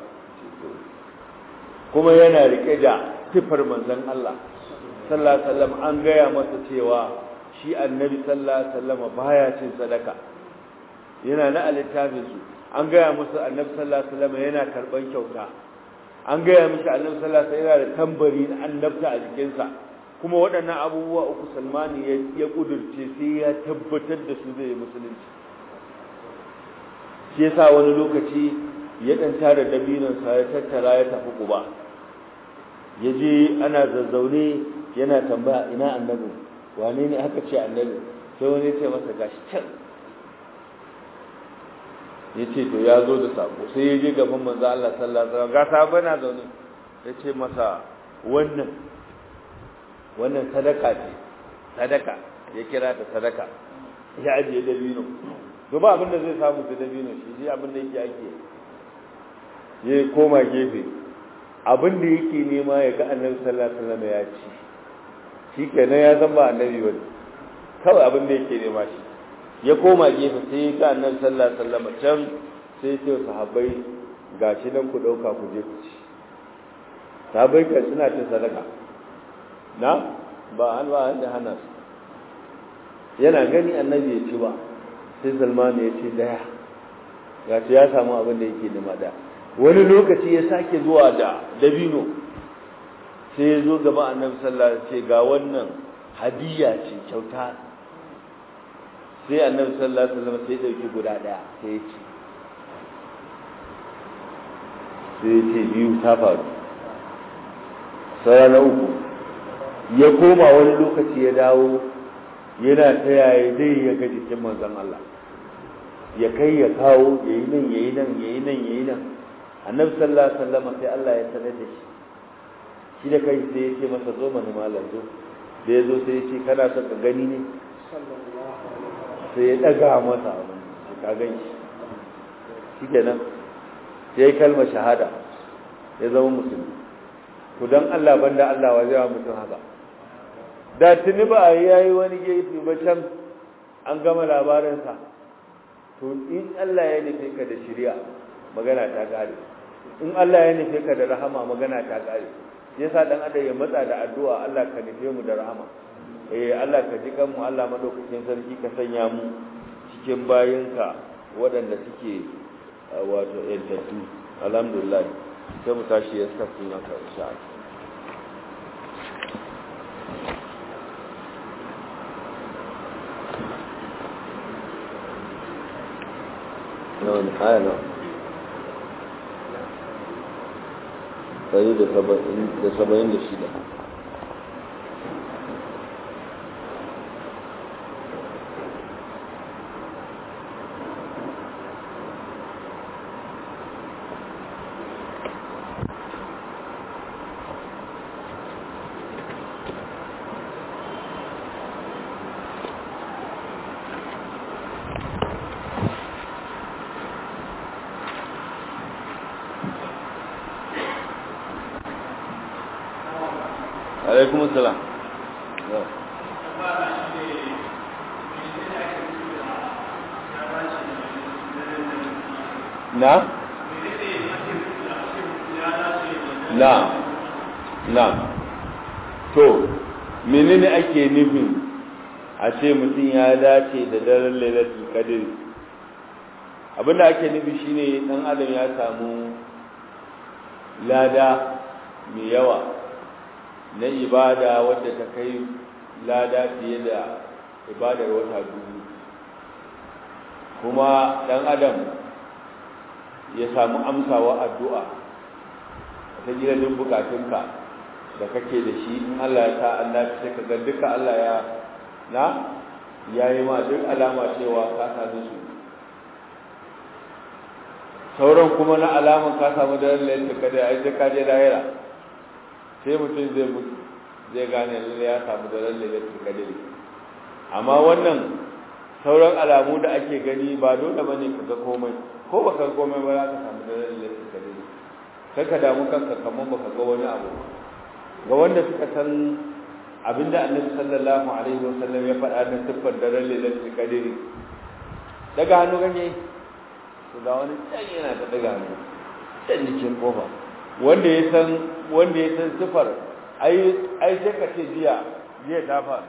kuma yana rike da sifar manzon Allah sallallahu alaihi wasallam an gaya masa cewa shi annabi sallallahu alaihi wasallam baya cin sadaka yana na littafin su an gaya musu annabi sallallahu alaihi wasallam yana karban kyauta an gaya mishi annabi sallallahu alaihi wasallam yana da tambari na annabta a jikinsa kuma waɗannan abubuwa uku salmani ya kudurce sai ya tabbatar da su zai musulunci shi yasa wani lokaci ya dan tara dabinansa ya tattara ya tafi kuba ya je ana zazzaune yana tambaya ina annabi wane ne aka ce annabi sai wani ya ce masa gashi can ya ce to ya zo da sako sai ya je gaban manzo Allah sallallahu alaihi wasallam ga sabo na zaune ya ce masa wannan wannan sadaka ce sadaka ya kira ta sadaka ya ajiye dabino to ba abin da zai samu da dabino shi shi abin da yake ake ya koma gefe abin da yake nema ya ga annabi sallallahu alaihi wasallam ya ci shi kenan ya san ba annabi ba kawai abin da yake nema shi ya koma gefe sai ga annabi sallallahu alaihi wasallam can sai ce sahabbai gashi nan ku dauka ku je ku ci sahabbai ka suna cin sadaka na ba an ba an hana su yana gani annabi ya ci ba sai salman ya ce daya gashi ya samu abin da yake nema da wani lokaci ya sake zuwa da dabino sai ya zo gaba annabi sallallahu alaihi wasallam ce ga wannan hadiya ce kyauta sai annabi sallallahu alaihi wasallam sai dauki guda daya sai ya ci sai ya ce biyu ta faru sai na uku ya koma wani lokaci ya dawo yana ta yaya zai ya ga jikin manzon Allah ya kai ya kawo ya yi nan ya yi nan ya yi nan ya yi nan annabi sallallahu alaihi wasallam sai Allah ya sanar da shi shi da kai sai ya ce masa zo mana malam zo da ya zo sai ya ce kana son ka gani ne sai ya daga masa abin ka gan shi shi kenan sai ya kalma shahada ya zama musulmi to dan Allah banda Allah wa zai wa mutum haka da tuni ba yayi wani gefe ba can an gama labarinsa to in Allah ya nufe ka da shari'a magana ta kare in Allah ya nufe ka da rahama magana ta kare yasa dan adam ya matsa da addu'a Allah ka nufe mu da rahama eh Allah ka ji kanmu Allah madaukakin sarki ka sanya mu cikin bayinka waɗanda suke wato yantattu alhamdulillah sai mu tashi ya tafi na ka insha Allah nawa ne aya nawa ɗari da saba'in da shida alaikum salam na na na to menene ake nufin a ce mutum ya dace da daren lailatul qadr abinda ake nufi shine dan adam ya samu lada mai yawa na ibada wadda ta kai lada fiye da ibadar wata dubu kuma dan adam ya samu amsawa addu'a ta gina duk bukatunka da kake da shi in Allah ya sa Allah sai ka ga duka Allah ya na yayi ma duk alama cewa ka same su sauran kuma na alaman ka samu da lalle ka da ai ka je lahira sai mutum zai mutu zai gane lalle ya samu da lalle da kadiri amma wannan sauran alamu da ake gani ba dole bane ka ga komai ko baka ga komai ba za ka samu da lalle da kadiri kai ka damu kanka kamar baka ga wani abu ga wanda suka san abinda annabi sallallahu alaihi wasallam ya faɗa na siffar da lalle da kadiri daga hannu ganye to da wani can yana ta daga hannu can jikin kofa wanda ya san wanda ya san sifar ai ai sai ka ce jiya jiya ta faru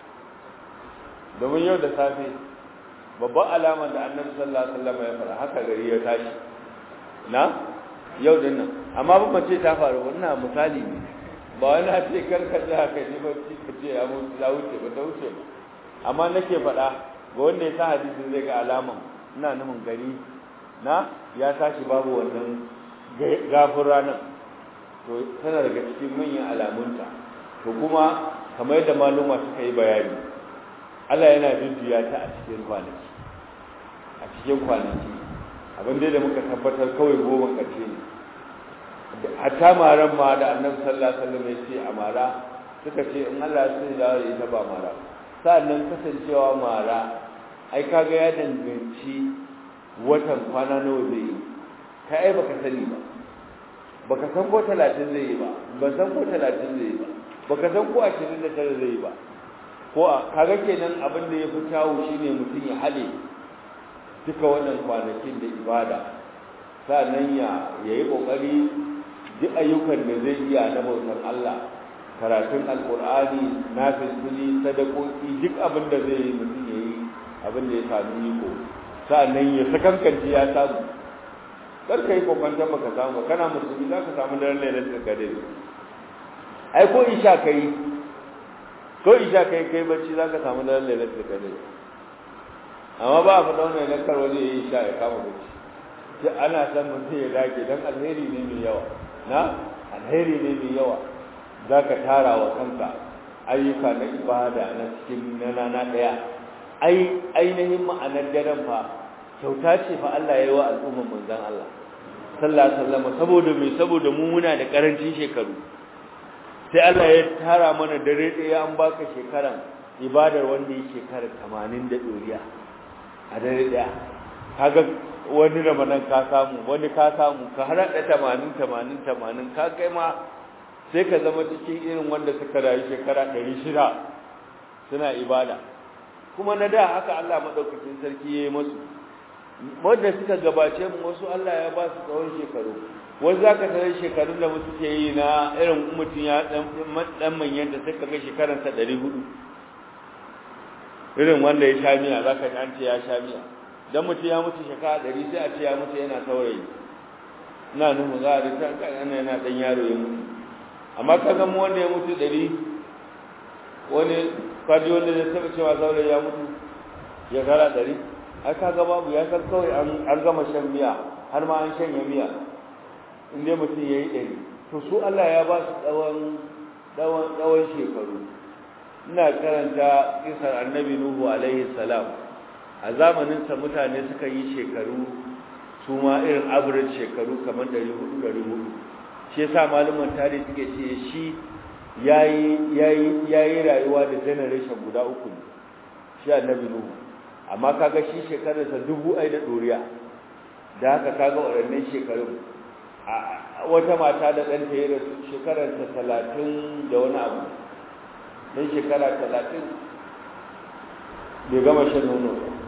domin yau da safe babban alamar da annabi sallallahu alaihi wasallam ya fara haka gari ya tashi na yau din nan amma ba mace ta faru wannan misali ne ba wani a ce karka da haka ji ba ci ka ce ya mutu ya wuce ba ta wuce ba amma nake faɗa ga wanda ya sa hadisin zai ga alaman ina nufin gari na ya tashi babu wannan gafin ranar to tana daga cikin manyan alamunta to kuma kamar yadda maluma suka yi bayani Allah yana jujjuya ta a cikin kwanaki a cikin kwanaki abin da muka tabbatar kawai goma ƙarshe ne hatta maran ma da annabi sallallahu alaihi wasallam ya ce a mara suka ce in Allah sai da ita ba mara sa'annan kasancewa mara ai kaga ya danganci watan kwana nawa zai yi ka ai baka sani ba baka san ko 30 zai yi ba ban san ko 30 zai yi ba baka san ko 29 zai yi ba ko kaga kenan abin da yafi kyawu shine mutum ya hade duka wannan kwanakin da ibada sannan ya yayi kokari duk ayyukan da zai iya na bautar Allah karatun alqur'ani nafili sadakoki duk abin da zai yi mutum yayi abin da ya sami iko sa'annan ya sakankance ya samu kar ka yi kokwantar baka samu kana musulmi za ka samu daren lailatul qadr ai ko isha kai ko isha kai kai bacci za ka samu daren lailatul qadr amma ba a faɗa wannan lakar wani ya yi isha ya kama bacci sai ana san mutum ya dage dan alheri ne mai yawa na alheri ne mai yawa za ka tara wa kanka ayyuka na ibada na cikin na rana ɗaya ai ainihin ma'anar daren fa kyauta ce fa Allah ya yi wa al'umman manzon Allah sallallahu alaihi wasallam saboda me saboda mu muna da karancin shekaru sai Allah ya tara mana dare ɗaya an baka shekaran ibadar wanda yake shekara 80 da doriya a dare ɗaya kaga wani ramadan ka samu wani ka samu ka har da 80 80 80 ka kai ma sai ka zama cikin irin wanda suka rayu shekara 600 suna ibada kuma na da haka Allah madaukakin sarki yayi musu wanda suka gabace mu wasu Allah ya ba su tsawon shekaru wasu zaka tare shekarun da mutu ke yi na irin mutum ya dan dan manyan da suka ga shekaran sa 400 irin wanda ya sha miya zaka ji an ce ya sha miya dan mutum ya mutu shekara 100 sai a ce ya mutu yana saurayi ina nufin za a rika kan yana dan yaro ya mutu amma kaga mu wanda ya mutu 100 wani kaji wanda zai taba cewa saurayi ya mutu ya kara ɗari ai kaga babu ya san kawai an gama shan miya har ma an shanya miya in dai mutum ya yi ɗari to su Allah ya ba su tsawon tsawon shekaru ina karanta kisar annabi nuhu alaihi salam a zamaninsa mutane suka yi shekaru su ma irin average shekaru kamar ɗari hudu ɗari hudu shi yasa malaman tarihi suke ce shi ya yi rayuwa da generation guda uku ne shi annabi nuhu amma kaga shi shekararsa dubu ai da doriya da haka kaga waɗannan shekarun wata mata da ɗanta ya rasu shekararsa talatin da wani abu don shekara talatin bai gama shan nono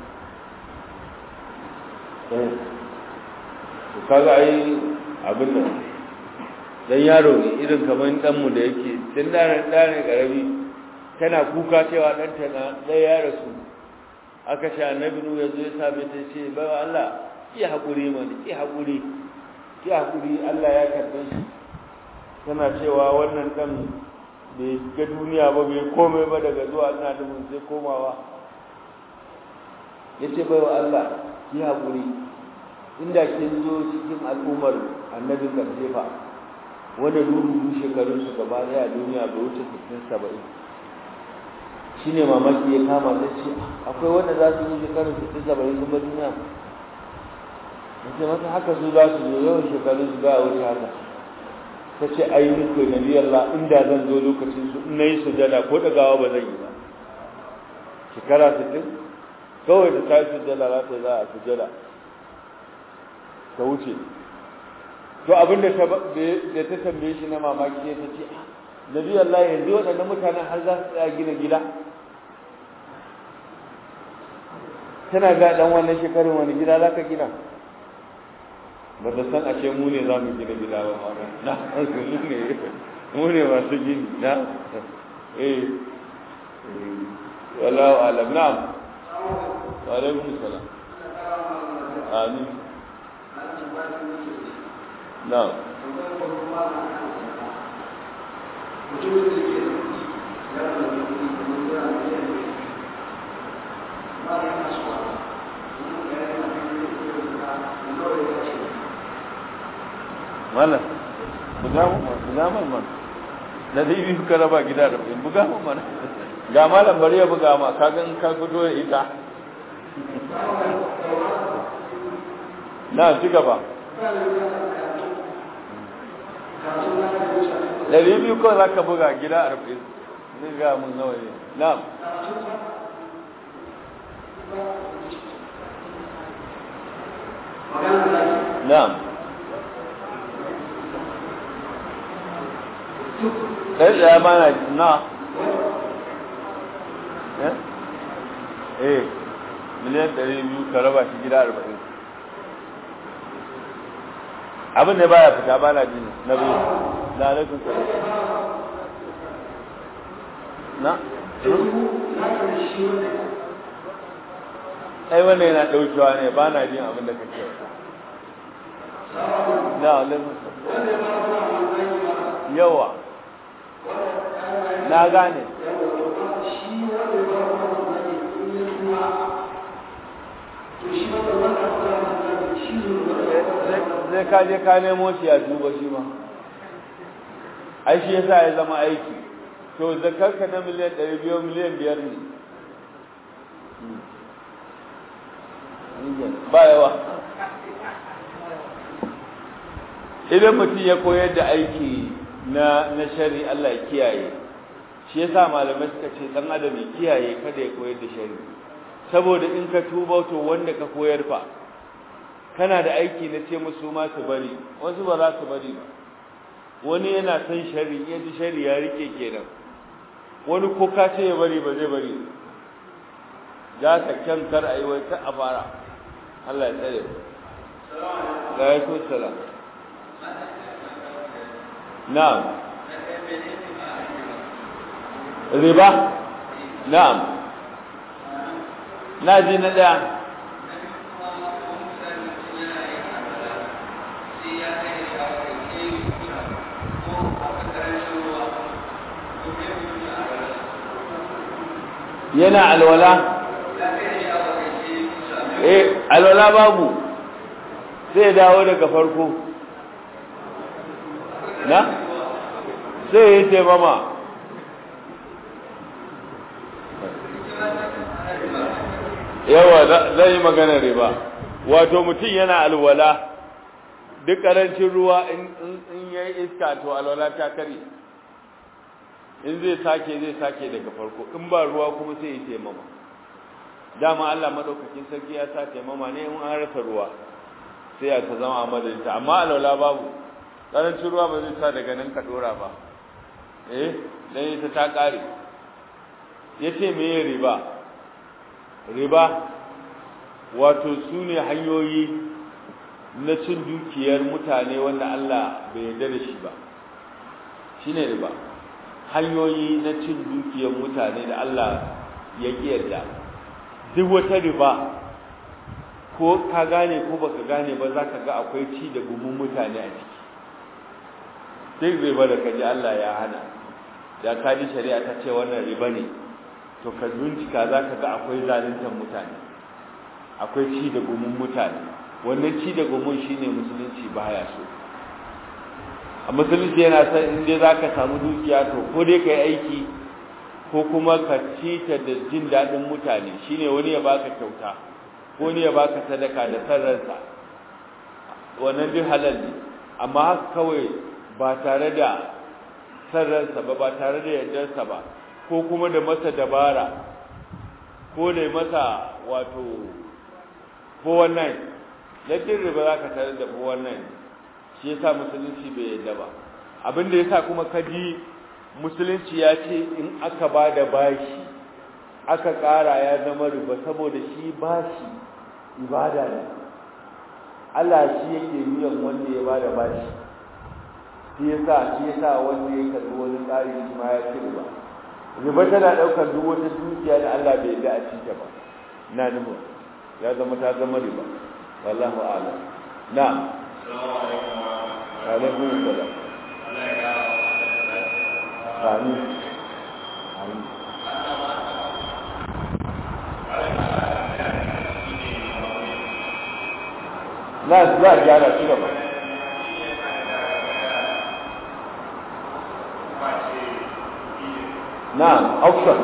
ba kaga ai abin nan dan yaro ne irin kamar ɗanmu da yake tun ɗanen ɗanen ƙarami tana kuka cewa ɗanta na ɗaya ya rasu aka sha annabi nu ya zo ya same ta ce bai wa Allah ki haƙuri mana ki haƙuri ki haƙuri Allah ya karɓe shi tana cewa wannan ɗan bai ga duniya ba bai komai ba daga zuwa ina nufin sai komawa ya ce bai wa Allah ki haƙuri inda kin zo cikin al'ummar annabin ƙarshe fa wanda dudu shekarun su gaba daya a duniya bai wuce sittin saba'in shine mamaki ya kama ta ce akwai wanda za su yi shekarun sittin saba'in sun bar duniya ce masa haka su za su zo yawan shekarun su ba a wuce haka ta ce ai muku nabi Allah inda zan zo lokacin su in nayi sujada ko dagawa ba zan yi ba shekara sittin kawai da ta yi sujada za ta za a sujada ta wuce to abin da ta tambaye shi na mamaki ya ta ce nabi Allah yanzu waɗannan mutanen har za su tsaya gina gida tana ga dan wannan shekarun wani gida za ka gina ba ta san ashe mu ne za mu gina gida ba ma na mu ne mu ne masu gini na eh wallahu alam na'am wa alaikum salam amin na'am mana buga mu buga mu man da dai bi ka raba gida da buga mu mana ga malam bari ya buga ma ka gan ka fito da ita na ci gaba ɗari biyu kawai za ka buga gida a rufe zai ga mun nawa ne na'am na'am ɗaya ɗaya ba na na eh miliyan ɗari biyu ka raba shi gida arba'in abin da baya fita ba na jini na biyu na alaikun sa na ai wannan yana ɗaukewa ne ba na jin abin da kake na alaikun sa yawa na gane zai kaje ka nemo shi a duba shi ma ai shi yasa ya zama aiki to zakarka na miliyan ɗari biyu miliyan biyar ne ba yawa idan mutum ya koyar da aiki na na shari Allah ya kiyaye shi yasa malamai suka ce dan adam ya kiyaye kada ya koyar da shari saboda in ka tuba to wanda ka koyar fa kana da aiki na ce musu ma su bari wasu ba za su bari ba wani yana son shari ya ji shari ya rike kenan wani ko ka ce ya bari ba zai bari za ka kyan kar a yi wai ka a fara Allah ya tsare ga ya so salam na'am riba na'am na ji na ɗaya yana alwala eh alwala babu sai dawo daga farko na sai ya ce mama yawa zai yi magana riba wato mutum yana alwala duk karancin ruwa in yayi iska to alwala ta kare in zai sake zai sake daga farko in ba ruwa kuma sai ya taimama dama Allah madaukakin sarki ya sa taimama ne in an rasa ruwa sai ya ta zama a madadinta amma alwala babu karancin ruwa ba zai sa daga nan ka dora ba eh dan ita ta kare yace me ye riba riba wato sune hanyoyi na cin dukiyar mutane wanda Allah bai yarda da shi ba shine riba hanyoyi na cin dukiyar mutane da Allah ya yarda duk wata riba ko ka gane ko baka gane ba za ka ga akwai ci da gumin mutane a ciki duk riba da kaji Allah ya hana da ka ji shari'a ta ce wannan riba ne to ka bincika za ka ga akwai zaluntar mutane akwai ci da gumin mutane wannan ci da gumin shine musulunci baya so a musulunci yana son in dai zaka samu dukiya to ko dai kai aiki ko kuma ka ci ta da jin daɗin mutane shine wani ya baka kyauta ko ne ya baka sadaka da sarransa wannan duk halal ne amma haka kawai ba tare da sarransa ba ba tare da yardarsa ba ko kuma da masa dabara ko da masa wato ko wannan ladin riba za ka tare da ko wannan shi yasa musulunci bai yarda ba abin da yasa kuma kaji musulunci ya ce in aka ba da bashi aka ƙara ya zama riba saboda shi bashi ibada ne Allah shi yake biyan wanda ya bada bashi shi yasa shi yasa wanda ya karbi wani tsari shi ma ya ci riba riba tana daukar duk wata dukiya da Allah bai yarda a cike ba na nuhu ya zama ta zama riba wallahu a'lam na'am alaikum salam amin amin na za a gyara shi gaba na'am auction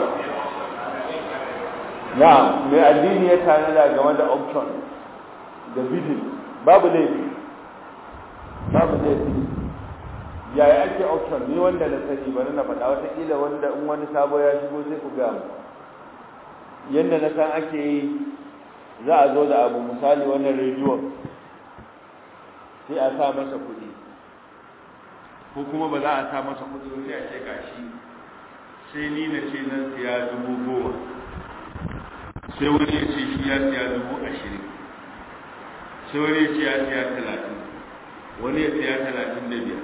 na'am mai addini ya tanada game da auction da bidin babu laifi babu laifi yaya ake auction ni wanda na sani bari na faɗa watakila wanda in wani sabo ya shigo sai ku ga mu yadda na san ake yi za a zo da abu misali wannan rediyon sai a sa masa kuɗi ko kuma ba za a sa masa kuɗi ba sai a ce gashi sai ni na ce nan siya dubu goma sai wani ya ce shi ya siya dubu ashirin sai wani ya ce ya siya talatin wani ya siya talatin da biyar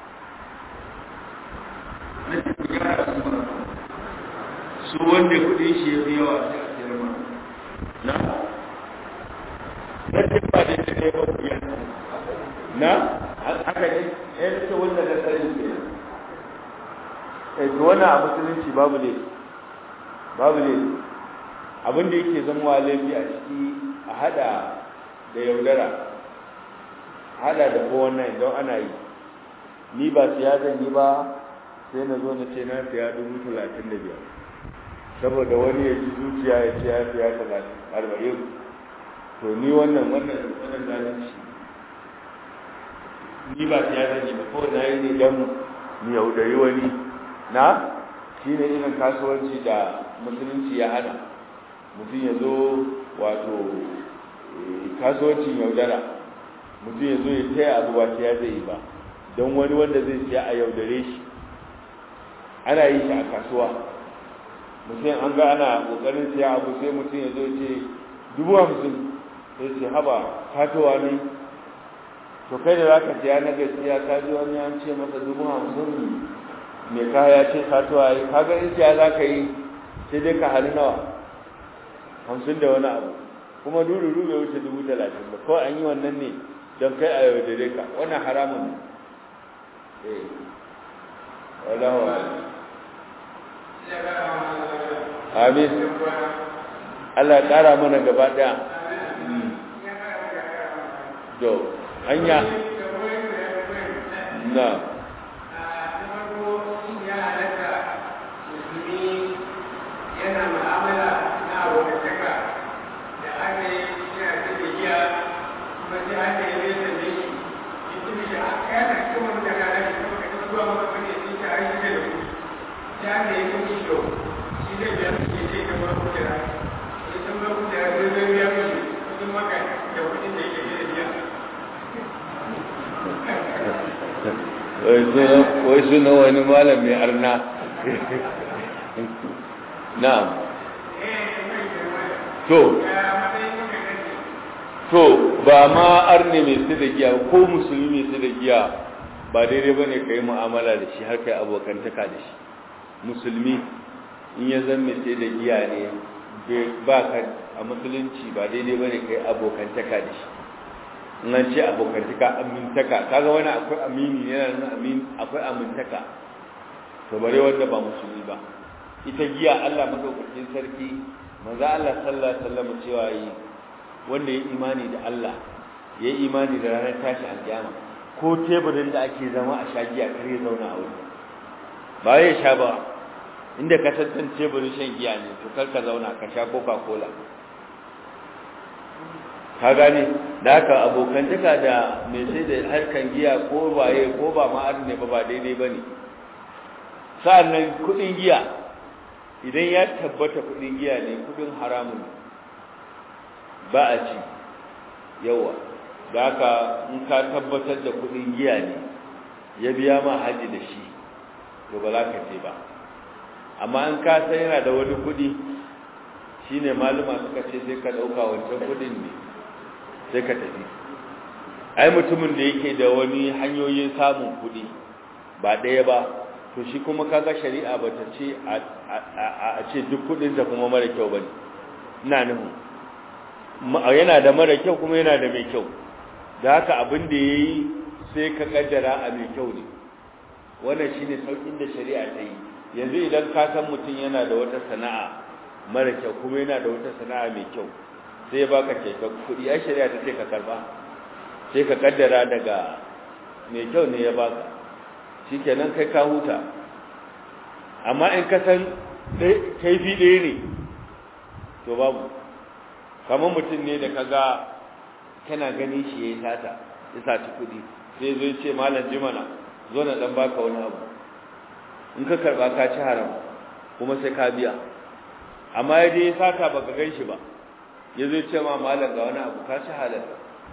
na ce ku gyara su ba su wanda kuɗin shi ya fi yawa sai a siyar ma na na ce ba da ne ba ku yana na haka ne ya ce wanda na sani ke to wannan a musulunci babu ne babu ne abin da yake zama laifi a ciki a hada da yaudara hada da ko wannan don ana yi ni ba siya zan yi ba sai na zo na ce na siya dubu talatin da biyar saboda wani ya ji zuciya ya ce ya siya talatin arba'in to ni wannan wannan wannan zalunci ni ba siya zan yi ba kawai na yi ne don mu yaudari wani na shi ne irin kasuwanci da musulunci ya hana mutum ya zo wato kasuwancin yaudara mutum ya zo ya taya abu ba siya zai yi ba don wani wanda zai siya a yaudare shi ana yi shi a kasuwa mutum an ga ana kokarin siya abu sai mutum ya zo ce dubu hamsin sai ce haba katowa ne to kai da za ka siya na gaskiya ka ji wani an ce masa dubu hamsin mai kaya ce katuwa yi kaga in siya za ka yi sai dai ka hali nawa hamsin da wani abu kuma dururu bai wuce dubu talatin ba kawai an yi wannan ne don kai a yau da ka wannan haramun ne eh wallahu amin Allah ya ƙara mana gaba ɗaya to hanya na yana ma'amala na abokantaka da aka yi yana ta gajiya kuma sai aka yi zai sanye shi shi tuni shi aka yana cikin wani daga na shi kuma kaji zuwa maka wani sai ta aiki da kuɗi sai aka yi kuɗi shi shi zai biya su ke sai kamar kujera sai sun ba kujera sai zai biya mishi kuɗin maka da kuɗin da yake da biya wai suna wani malam mai arna na'am to to ba ma arne mai su da giya ko musulmi mai su da giya ba daidai bane ka yi mu'amala da shi har kai abokantaka da shi musulmi in ya zan mai sai da giya ne ba ka a musulunci ba daidai bane ka yi abokantaka da shi in an ce abokantaka amintaka kaga wani akwai amini yana nan amin akwai amintaka to bare wanda ba musulmi ba ita giya Allah madaukakin sarki manzo Allah sallallahu alaihi wasallam cewa yi wanda ya imani da Allah ya imani da ranar tashi alkiyama ko teburin da ake zama a shagiya kar ya zauna a wurin ba ya sha ba inda ka tantan teburin shan giya ne to kar ka zauna ka sha coca cola ka gane da haka abokantaka da mai sai da harkan giya ko waye ko ba ma ne ba ba daidai ba ne sa'annan kudin giya idan ya tabbata kudin giya ne kudin haramun ba a ci yawa da haka in ka tabbatar da kudin giya ne ya biya ma haji da shi to ba za ka ce ba amma in ka san yana da wani kudi shine maluma suka ce sai ka dauka wancan kudin ne sai ka tafi ai mutumin da yake da wani hanyoyin samun kudi ba ɗaya ba to shi kuma kaga shari'a ba ta ce a ce duk kudin da kuma mara kyau bane ina nufin yana da mara kyau kuma yana da mai kyau da haka abin da yayi sai ka kaddara a mai kyau ne wannan shine saukin da shari'a ta yi yanzu idan ka san mutum yana da wata sana'a mara kyau kuma yana da wata sana'a mai kyau sai baka ce ka kudi ai shari'a ta ce ka karba sai ka kaddara daga mai kyau ne ya baka shikenan kai ka huta amma in ka san kaifi ɗaya ne to babu kamar mutum ne da kaga kana gani shi yayi sata ya saci kudi sai zo ce malam jimana zo na dan baka wani abu in ka karba ka ci haram kuma sai ka biya amma ya je sata baka gan shi ba ya zo ce ma malam ga wani abu ka ci halal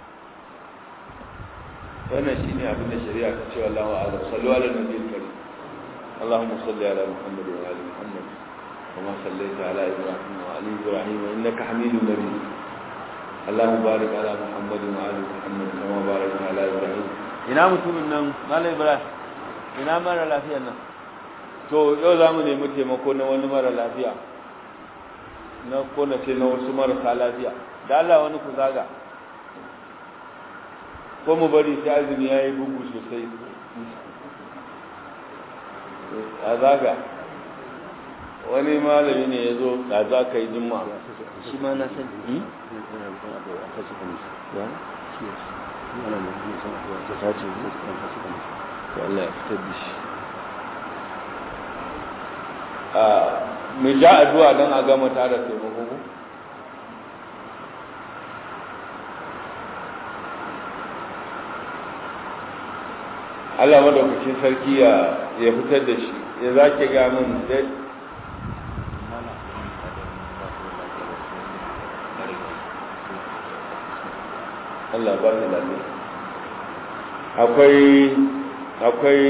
wannan shine abin da shari'a ta ce wallahu a'lam sallu ala nabiyil karim اللهم صل على محمد وعلى محمد كما صليت على ابراهيم وعلى ابراهيم انك حميد مجيد اللهم بارك على محمد وعلى محمد كما باركت على ابراهيم ina mutumin nan malai ibrahim ina mara lafiyar nan to yau za mu nemi taimako na wani mara lafiya na ko na ce na wasu marasa lafiya da Allah wani ku zaga ko mu bari sai azumi ya yi bugu sosai a zaga wani malami ne ya zo da za ka yi jimma shi ma na sani Allah ya fitar da shi mu ja addu'a don a gama tara taimako ko Allah madaukakin sarki ya ya fitar da shi ya zake ga mun dai Allah ba ni lafiya akwai akwai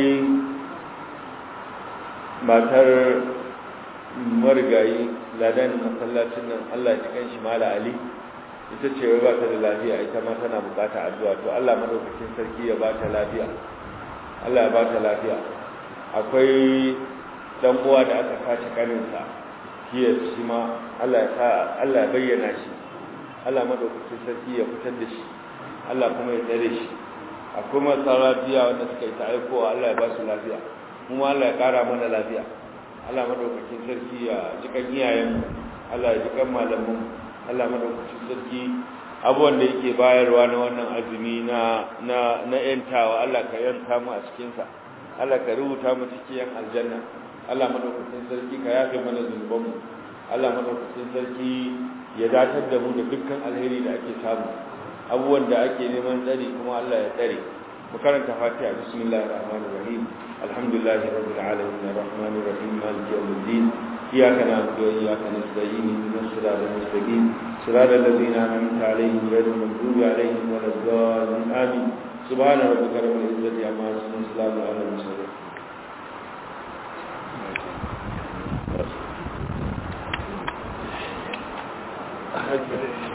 matar marigayi ladan masallacin nan Allah ya cikin shi mala ali ita ce wai ba ta da lafiya ita ma tana bukata addu'a to Allah madaukakin sarki ya ba ta lafiya Allah ya ba ta lafiya akwai dan uwa da aka sace kaninsa kiya shi ma Allah ya sa Allah ya bayyana shi Allah madaukakin sarki ya fitar da shi Allah kuma ya tsare shi akwai marasa lafiya wanda suka yi ta aikowa Allah ya ba su lafiya kuma Allah ya kara mana lafiya Allah madaukakin sarki ya ji kan iyayen Allah ya ji kan malamin Allah madaukakin sarki abubuwan da yake bayarwa na wannan azumi na na na yantawa Allah ka yanta mu a cikin sa Allah ka rubuta mu cikin aljanna Allah madaukakin sarki ka yafe mana zunuban mu Allah madaukakin sarki ya datar da mu da dukkan alheri da ake samu abubuwan da ake neman tsari kuma Allah ya tsare mu karanta Fatiha bismillahir rahmanir rahim alhamdulillahi rabbil alamin arrahmanir rahim maliki yawmiddin iyyaka na'budu wa iyyaka nasta'in ihdinas siratal mustaqim siratal ladzina an'amta alaihim ghayril maghdubi alaihim waladdallin amin subhana rabbika rabbil izzati amma yasifun salamun alal mursalin Thank you.